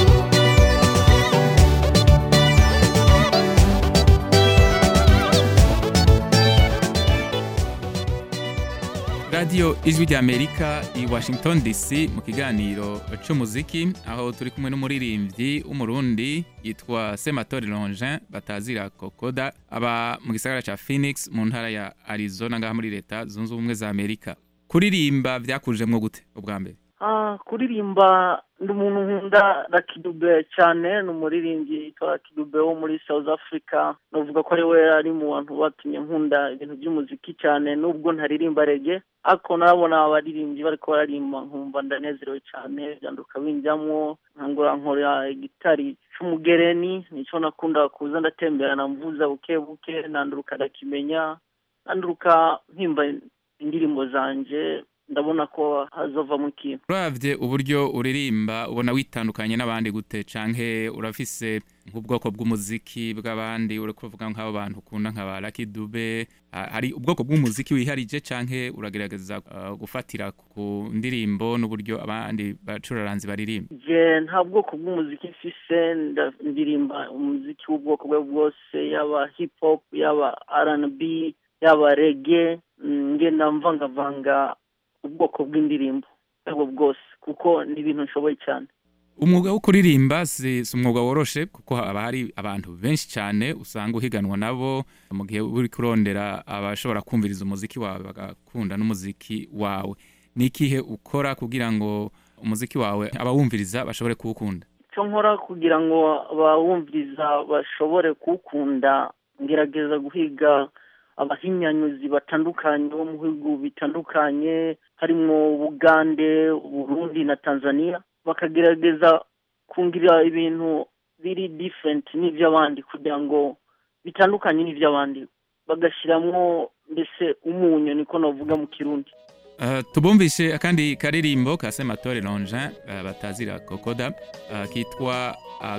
Speaker 12: radiyo ijwi ry'amerika i washington dc mu kiganiro cy'umuziki aho turi kumwe n'umuririmbyi w'umurundi yitwa sematori longin batazira kokoda aba mu gisagara cya phoenix mu ntara ya arizona ngaha muri leta zunze ubumwe za amerika kuririmba byakujemwo gute ubwa mbere
Speaker 13: Ah, kuririmba ndi umuntu nkunda rakidube cyane ni umuririmbyi yitwa rakidube wo muri south africa navuga ko ari we ari mu bantu batumye nkunda ibintu by'umuziki cyane nubwo ntaririmba rege ariko narabona abaririmbyi bariko bararimba nkumva ndanezerewe cyane byanduka binjyamwo nkangura nkora gitari c'umugereni nico nakunda kuza ndatemberana mvuza buke buke nanduruka ndakimenya nanduruka mpimba indirimbo zanje ndabona ko hazovamo ikintu
Speaker 12: uravye uburyo uririmba ubona witandukanye n'abandi gute canke urafise nk'ubwoko bw'umuziki bw'abandi uri kuvuga nk'abo bantu ukunda nka ba Lucky Dube ha- hari ubwoko bw'umuziki wiharije canke uragerageza uh, gufatira ku ndirimbo n'uburyo abandi bacuraranzi baririmba
Speaker 13: je nta bwoko bw'umuziki mfise nda- ndirimba umuziki w'ubwoko bwe bwose yaba hip hop yaba R&B yaba reggae mm, ngenda mvangavanga ubwoko bw'indirimbo ubwo bwose kuko ni ibintu nshoboye cyane
Speaker 12: umwuga wo kuririmba si si umwuga woroshe kuko haba hari abantu benshi cyane usanga uhiganwa nabo mu gihe uri kurondera abashobora kumviriza umuziki wawe bagakunda n'umuziki wawe ni ikihe ukora kugira ngo umuziki wawe abawumviriza bashobore kuwukunda
Speaker 13: icyo nkora kugira ngo abawumviriza bashobore kuwukunda ngerageza guhiga abahinyanyuzi batandukanye bo mu bihugu bitandukanye harimo bugande burundi na tanzania bakagerageza kungira ibintu biri different n'iby'abandi kugira ngo bitandukanye n'iby'abandi bagashyiramo mbese umunyu niko navuga mu kirundi
Speaker 12: Uh, tubumvishe akandi karirimbo ka sematore longin uh, batazira kokoda uh, kitwa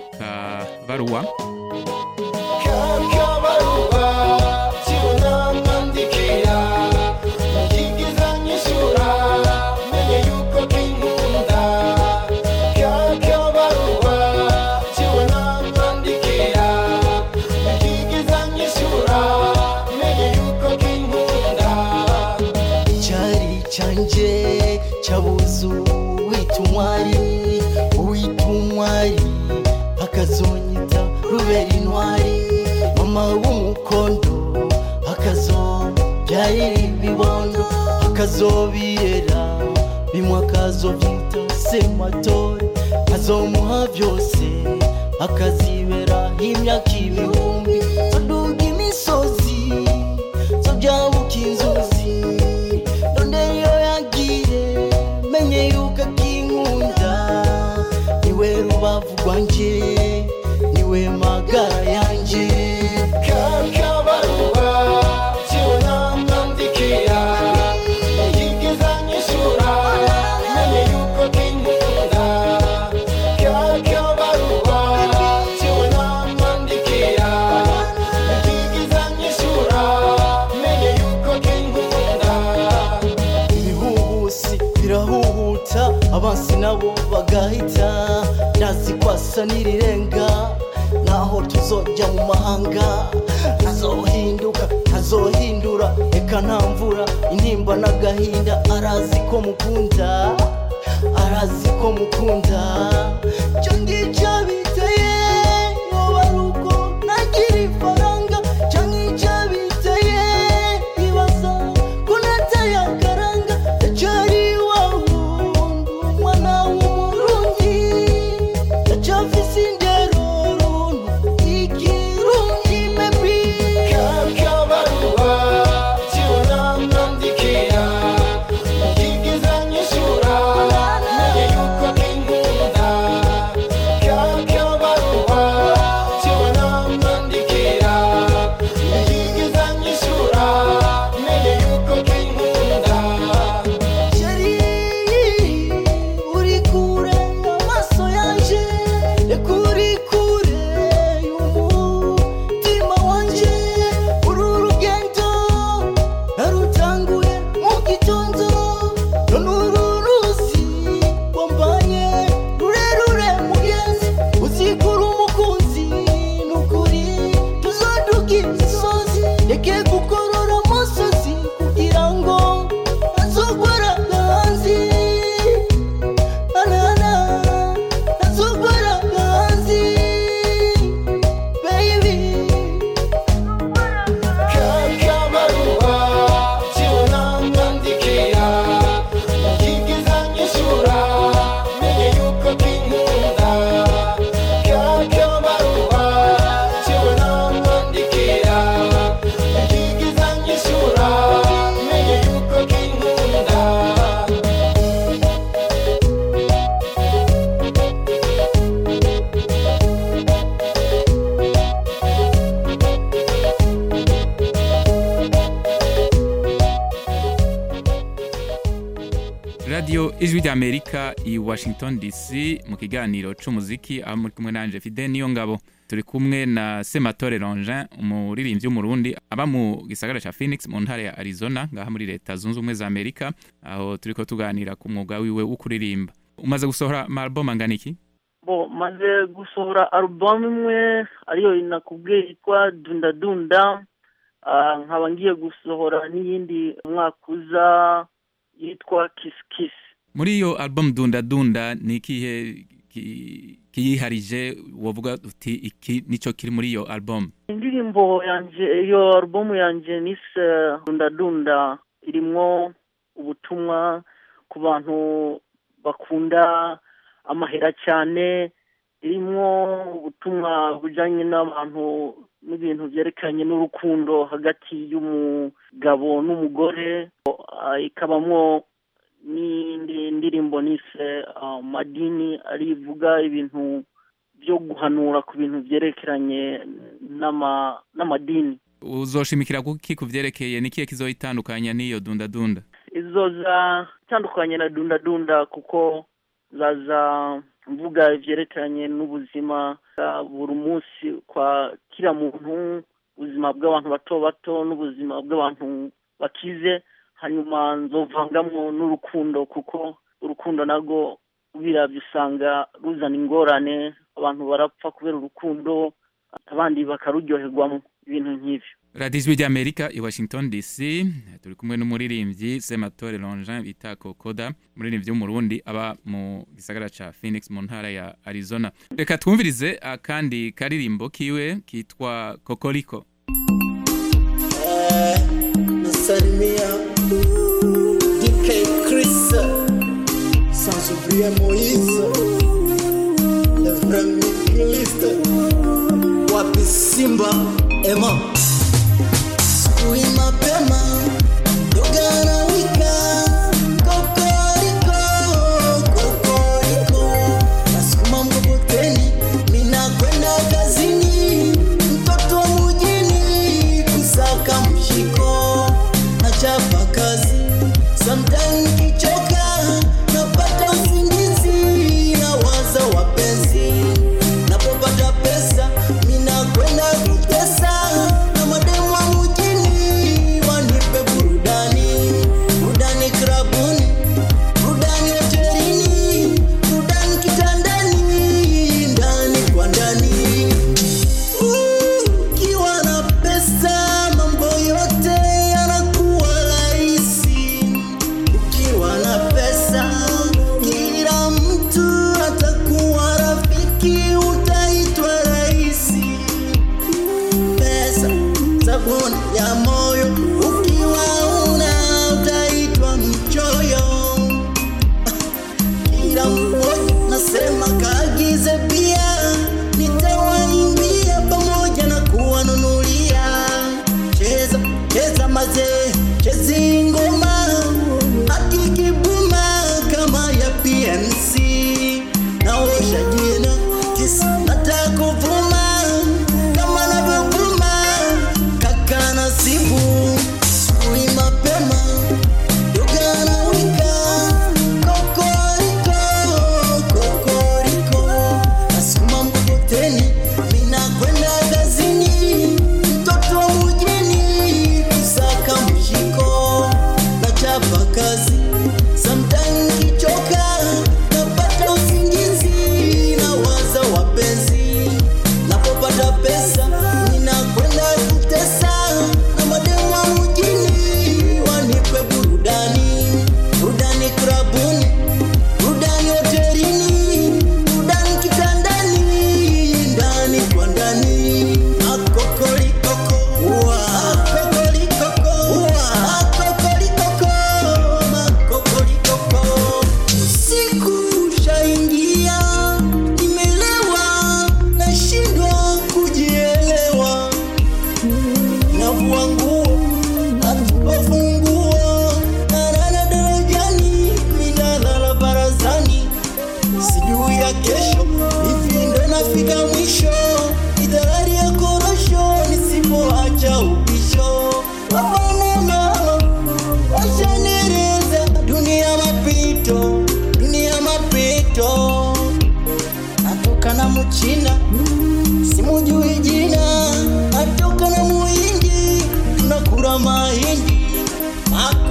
Speaker 12: akabaruwa
Speaker 21: kakabaruwa cyunamwandikira nakigiza nyishura menye yuko kinkunda kakabaruwa cyunamwandikira nakigiza nyishura menye yuko kinkunda icyari cyanjye cyabuze uwita umwari uwita umwari akazonyita rubera intwari mama w'umukondo akazobyarira ibibondo akazobirera bimwe akazobyita sematore azomuha byose akazibera imyaka ibihumbi zoduga imisozi zobyabuka inzuzi none iyo yagiye menye yuko akinkunda niwe rubavu rwanjye niwe magara yanjye kakabaruwa cyunamwandikira yagigiza nyishura menye yuko kinkunda yihuta abansi nabo bagahita ndazi kwasa n'irirenga naho tuzojya mu mahanga ntazohinduka ntazohindura reka nta mvura intimba n'agahinda arazi ko mukunda arazi ko mukunda cyo ngicyo biteye yoba ari uko nagira ifaranga cyangwa icyo biteye ibaza ko nateye akaranga ndacyari iwawe umwana w'umurundi ndacyafise indero runtu ikirungi bebi
Speaker 15: kakabaruwa cyunamwandikira mukigiza nyishura menye yuko kinkunda kakabaruwa cyunamwandikira mukigiza nyishura menye yuko kinkunda
Speaker 21: Sheri, uri kure amaso yanje reka uri kure y'umutima wanje uru rugendo narutanguye mu gitondo none uru ruzi wambanye rurerure mugenzi uzikura umukunzi nukuri tuzoduga imisozi reke gukorora amosozi kugira ngo ntazogwara hanzi anana ntazogwara hanzi baby
Speaker 15: kakabaruwa cyunamwandikira mukigiza nyishura menye yuko kinkunda kakabaruwa cyunamwandikira mukigiza nyishura menye yuko kinkunda
Speaker 12: radiyo ijwi ry'amerika i washington dc mu kiganiro c'umuziki aho muri kumwe nanje fide niyo ngabo turi kumwe na sematore longin umuririmbyi w'umurundi aba mu gisagara ca phoenix mu ntara ya arizona ngaha muri leta zunze ubumwe za amerika aho turiko tuganira ku mwuga wiwe wo kuririmba umaze gusohora maalbum angana iki
Speaker 13: bo maze gusohora alubamu imwe ariyo nakubwiye yitwa dunda dunda Ah, nkaba ngiye gusohora n'iyindi umwaka uza yitwa kisi kisi
Speaker 12: muri iyo album dunda dunda ni ikihe ki- kiyiharije wovuga uti iki nico kiri muri iyo album
Speaker 13: indirimbo yanje iyo alubumu yanje nise dunda dunda irimwo ubutumwa ku bantu bakunda amahera cyane irimwo ubutumwa bujyanye n'abantu n'ibintu byerekeranye n'urukundo hagati y'umugabo n'umugore Ah, ikabamwo n'indi ndirimbo nise ah, madini arivuga ibintu byo guhanura ku bintu byerekeranye n'ama- n'amadini
Speaker 12: uzoshimikira kuki ku vyerekeye ni kihe kizoyitandukanya n'iyo dunda dunda
Speaker 13: izo za itandukanye na dunda dunda kuko zaza mvuga ibyerekeranye n'ubuzima bwa buri munsi kwa kila muntu ubuzima bw'abantu bato bato n'ubuzima bw'abantu bakize hanyuma nzovangamwo n'urukundo kuko urukundo narwo biravye usanga ruzana ingorane abantu barapfa kubera urukundo abandi bakaruryoherwamo ibintu nk'ivyo
Speaker 12: radiyo ijwi ry'amerika i washington dc turi kumwe n'umuririmbyi sematore longin bita kokoda umuririmbyi w'umurundi aba mu gisagara ca phoenix mu ntara ya arizona reka twumvirize akandi karirimbo kiwe kitwa kokoriko
Speaker 21: nasalimia DK Chris sans oublier Moïse le vrai microliste wapi Simba Emma Sui mapema dogana wika kokoriko kokoriko nasukuma mkokoteni mina kwenda kazini mtoto wa mjini kusaka mshiko nachapa kazi sometime kichoka napata usingizi na waza wapenzi napopata pesa mina kwenda kutesa na mademu wa mjini wanipe burudani burudani krabuni burudani hoteli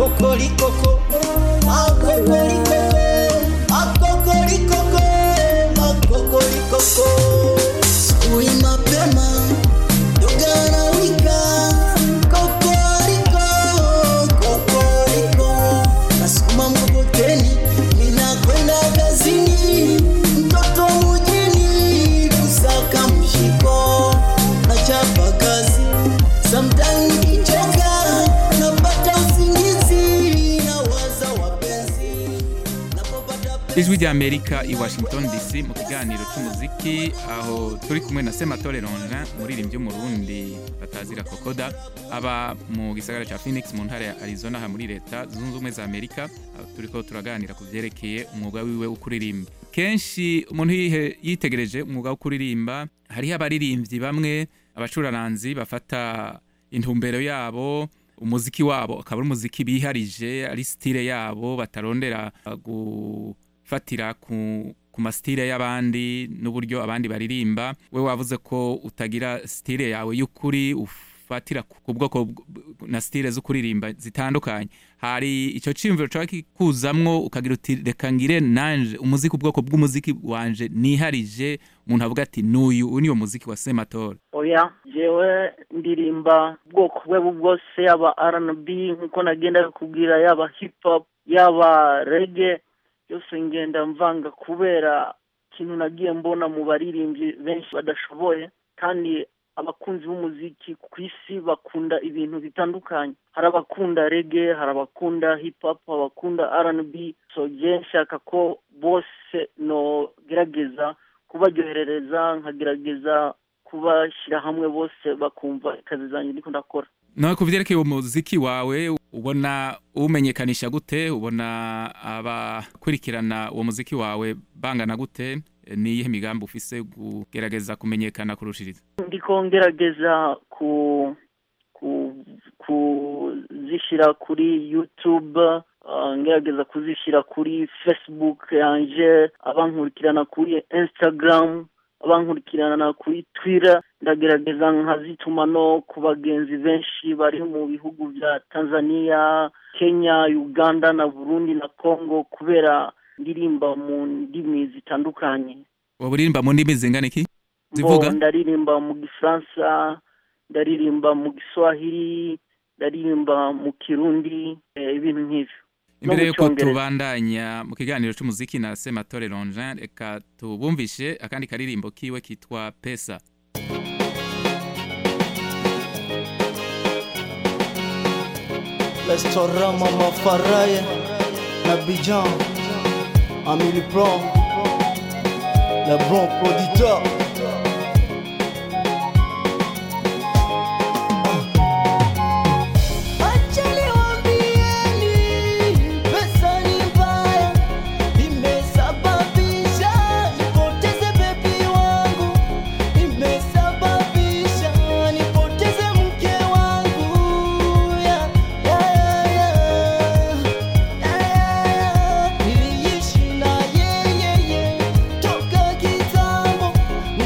Speaker 21: makokolikoko makokolikoko makokolikoko makokolikoko asubuhi mapema dogana wika kokoriko kokoriko nasukuma mkokoteni ninakwenda kazini mtoto mujini kusaka mshiko nachapa kazi Sometimes nikichoka napata usingizi nawaza wapenzi
Speaker 12: ijwi rya amerika i washington dc mu kiganiro cy'umuziki aho turi kumwe na sematore ronja umuririmbyi w'umurundi batazira kokoda aba mu gisagara cya phoenix mu ntara ya arizona aha muri leta zunze ubumwe za amerika aho turi ko turaganira ku byerekeye umwuga wiwe wo kuririmba kenshi umuntu yihe- yitegereje umwuga wo kuririmba hariho abaririmbyi bamwe abacuraranzi bafata intumbero yabo umuziki wabo akaba ari umuziki biharije ari sitire yabo batarondera uh, gufatira ku ku masitire y'abandi n'uburyo abandi baririmba we wavuze ko utagira sitire yawe y'ukuri ufatira ku ku bwoko bw- na sitire zo kuririmba zitandukanye hari icyo cyiyumviro cyawe kikuzamwo ukagira uti reka ngire nanje umuziki ubwoko bw'umuziki wanje niharije umuntu avuga ati n'uyu uyu niwo muziki wa sematora
Speaker 13: oya jewe ndirimba ubwoko bwe bwose yaba rnb nkuko nagenda kubwira yaba hip hop yaba rege yose ngenda mvanga kubera ikintu nagiye mbona mu baririmbyi benshi badashoboye kandi abakunzi b'umuziki ku isi bakunda ibintu bitandukanye hari abakunda rege hari abakunda hip hop abakunda rnb so je nshaka ko bose nogerageza kubaryoherereza nkagerageza kubashyira hamwe bose bakumva akazi zanjye ndiko ndakora
Speaker 12: nawe ku byerekeye umuziki wawe ubona umenyekanisha gute ubona abakurikirana uwo muziki wawe bangana gute ni iyihe migambi ufise kugerageza kumenyekana kurushiriza
Speaker 13: ndiko ngerageza ku ku kuzishyira kuri youtube uh, ngerageza kuzishyira kuri facebook yanje abankurikirana kuri instagram abankurikirana kuri twitter ndagerageza nkazituma no ku bagenzi benshi bari mu bihugu bya tanzania kenya uganda na burundi na congo kubera ndirimba mu ndimi zitandukanye
Speaker 12: waba uririmba mu ndimi zingana iki
Speaker 13: Bo,
Speaker 12: zivuga
Speaker 13: ndaririmba mu gifaransa ndaririmba mu giswahili ndaririmba mu kirundi eh, ibintu nk'ivyo No
Speaker 12: imbere
Speaker 13: mu
Speaker 12: yuko
Speaker 13: Congereza.
Speaker 12: tubandanya mu kiganiro cy'umuziki na sematore ronjin reka tubumvishe akandi karirimbo kiwe kitwa pesa
Speaker 21: Restaurant Mama Faraya na Bijan Amélie Blanc Le bon producteur Acheni waambieni, pesa ni mbaya, imesababisha nipoteze bebi wangu, imesababisha nipoteze mke wangu. Yeah, yeah, yeah. Niliishi na yeye toka kitambo,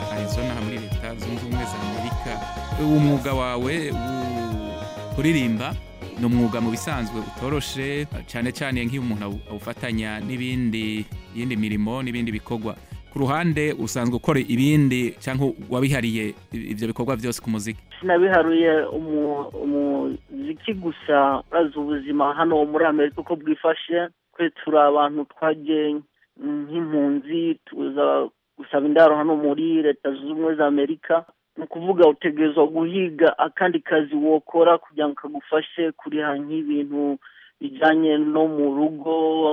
Speaker 12: arizona aha muri leta zunze ubumwe za amerika umwuga wawe wo kuririmba ni umwuga mu bisanzwe utoroshe cyane cyane nk'iyo umuntu awu- awufatanya n'ibindi yindi mirimo n'ibindi bikorwa ku ruhande usanzwe ukora ibindi cyangwa wabihariye ibyo bikorwa byose ku muziki
Speaker 13: sinabiharuye umu- umuziki gusa urazi ubuzima hano muri amerika uko bwifashe twe turi abantu twagiye nk'impunzi tuza gusaba indaro hano muri leta zunze ubumwe za amerika ni ukuvuga utegerezwa guhiga akandi kazi wokora kugira ngo kagufashe kuriha nk'ibintu bijyanye no mu rugo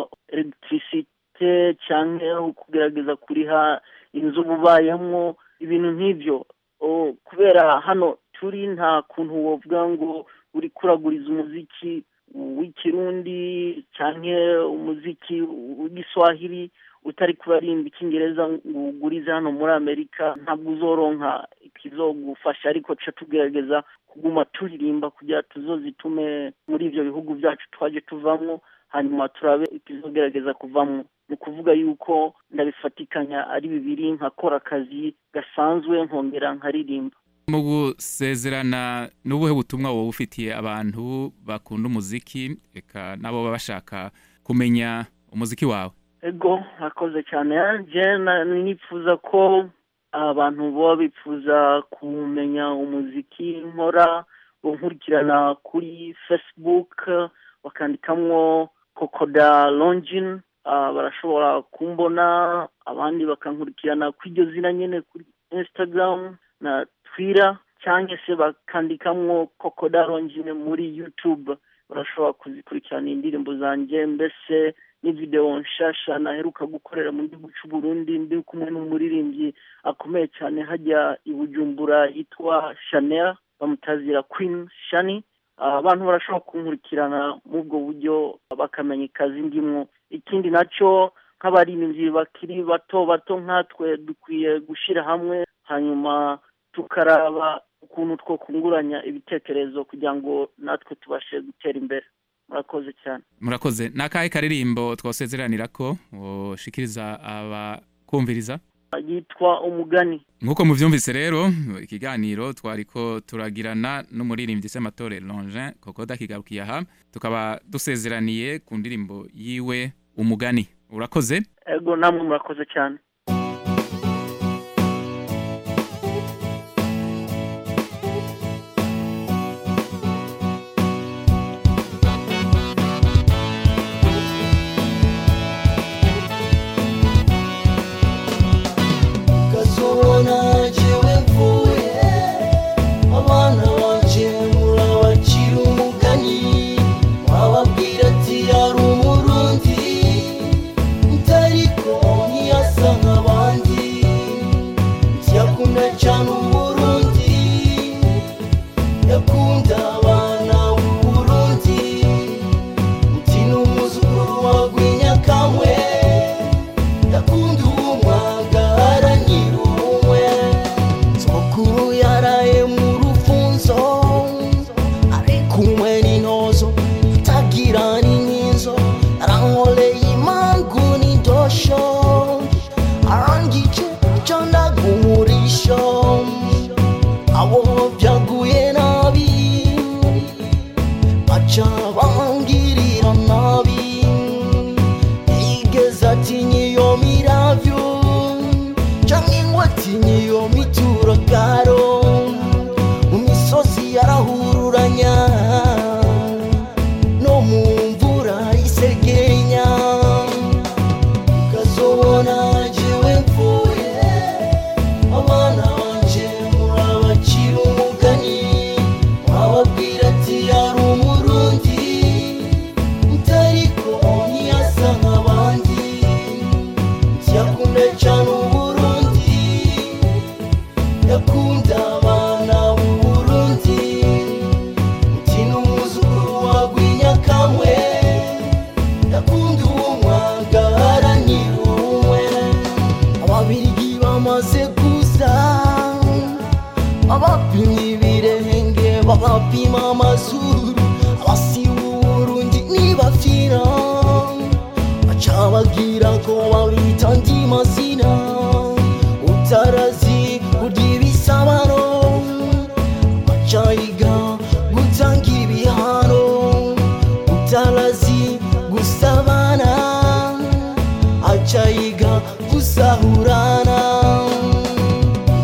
Speaker 13: elegitirisite cyangwa kugerageza kuriha inzu uba ubayemo ibintu nk'ibyo O, kubera hano turi nta kuntu wovuga ngo uri kuraguriza umuziki w'ikirundi cyangwa umuziki w'igiswahili utari kurarimba icyongereza ngo ugurize hano muri amerika ntabwo uzoronka ikizogufasha ariko tuca tugerageza kuguma turirimba kugira tuzozitume muri ibyo bihugu byacu twaje tuvamo hanyuma turabe ikizogerageza kuvamo ni ukuvuga yuko ndabifatikanya ari bibiri nkakora akazi gasanzwe nkongera nkaririmba
Speaker 12: mu gusezerana n'ubuhe butumwa wowe ufitiye abantu bakunda umuziki reka nabo baba bashaka kumenya umuziki wawe
Speaker 13: ego akoze cyane je na- nifuza ko abantu baba bifuza kumenya umuziki nkora bankurikirana kuri facebook bakandikamwo kokoda longin ah, barashobora kumbona abandi bakankurikirana kuri iryo zina nyene kuri instagram na twitter cyangwa se bakandikamwo kokoda longin muri youtube barashobora kuzikurikirana indirimbo zanjye mbese n'ivideo nshasha naheruka gukorera mu gihugu cy'u Burundi ndi kumwe n'umuririmbyi akomeye cyane hajya i Bujumbura yitwa Chanel bamutazira Queen Shani Ah, abantu barashobora kunkurikirana muri ubwo buryo bakamenya ikazi ndimwo ikindi nacyo nk'abaririmbyi bakiri bato bato nkatwe dukwiye gushyira hamwe hanyuma tukaraba ukuntu two kunguranya ibitekerezo kugira ngo natwe tubashe gutera imbere murakoze cyane
Speaker 12: murakoze ni akahe karirimbo twasezeranira ko ushikiriza abakumviriza
Speaker 13: yitwa umugani
Speaker 12: nk'uko mubyumvise rero ikiganiro twariko turagirana n'umuririmbyi Sematore Longin Kokoda kigarukiye aha tukaba dusezeraniye ku ndirimbo yiwe umugani urakoze
Speaker 13: ego namwe murakoze cyane
Speaker 21: ukazobona jewe mvuye abana banje murabacira umugani wababwira ati yari umurundi utariko ntiyasa nk'abandi yakunda cyane umurundi yakunda abana b'uburundi uti ni umuzukuru wa rwinyakamwe yakunda uwumwaga haranira ubumwe sokuru yaraye mu rufunzo ari kumwe n'intozo atagira n'inkinzo arankoreye imangu n'indosho arangije candaga umurisho abo byaguye nabi baca bangirira nabi igeze atinya iyo miravyo canke ngo atinya iyo mituragaro mu misozi yarahururanya no mu mvura isegenya ukazobona jewe mvuye abana banje murabacira umugani wababwira ati yari umurundi utariko ntiyasa nk'abandi yakunda cyane uburundi yakunda abana b'uburundi uti ni umuzukuru wa rwinyakamwe yakunda uwumwaga haranira ubumwe ababirigi bamaze kuza abapimye ibirenge babapima amazuru abasiba uburundi nibafira baca bagira ko babita andi mazina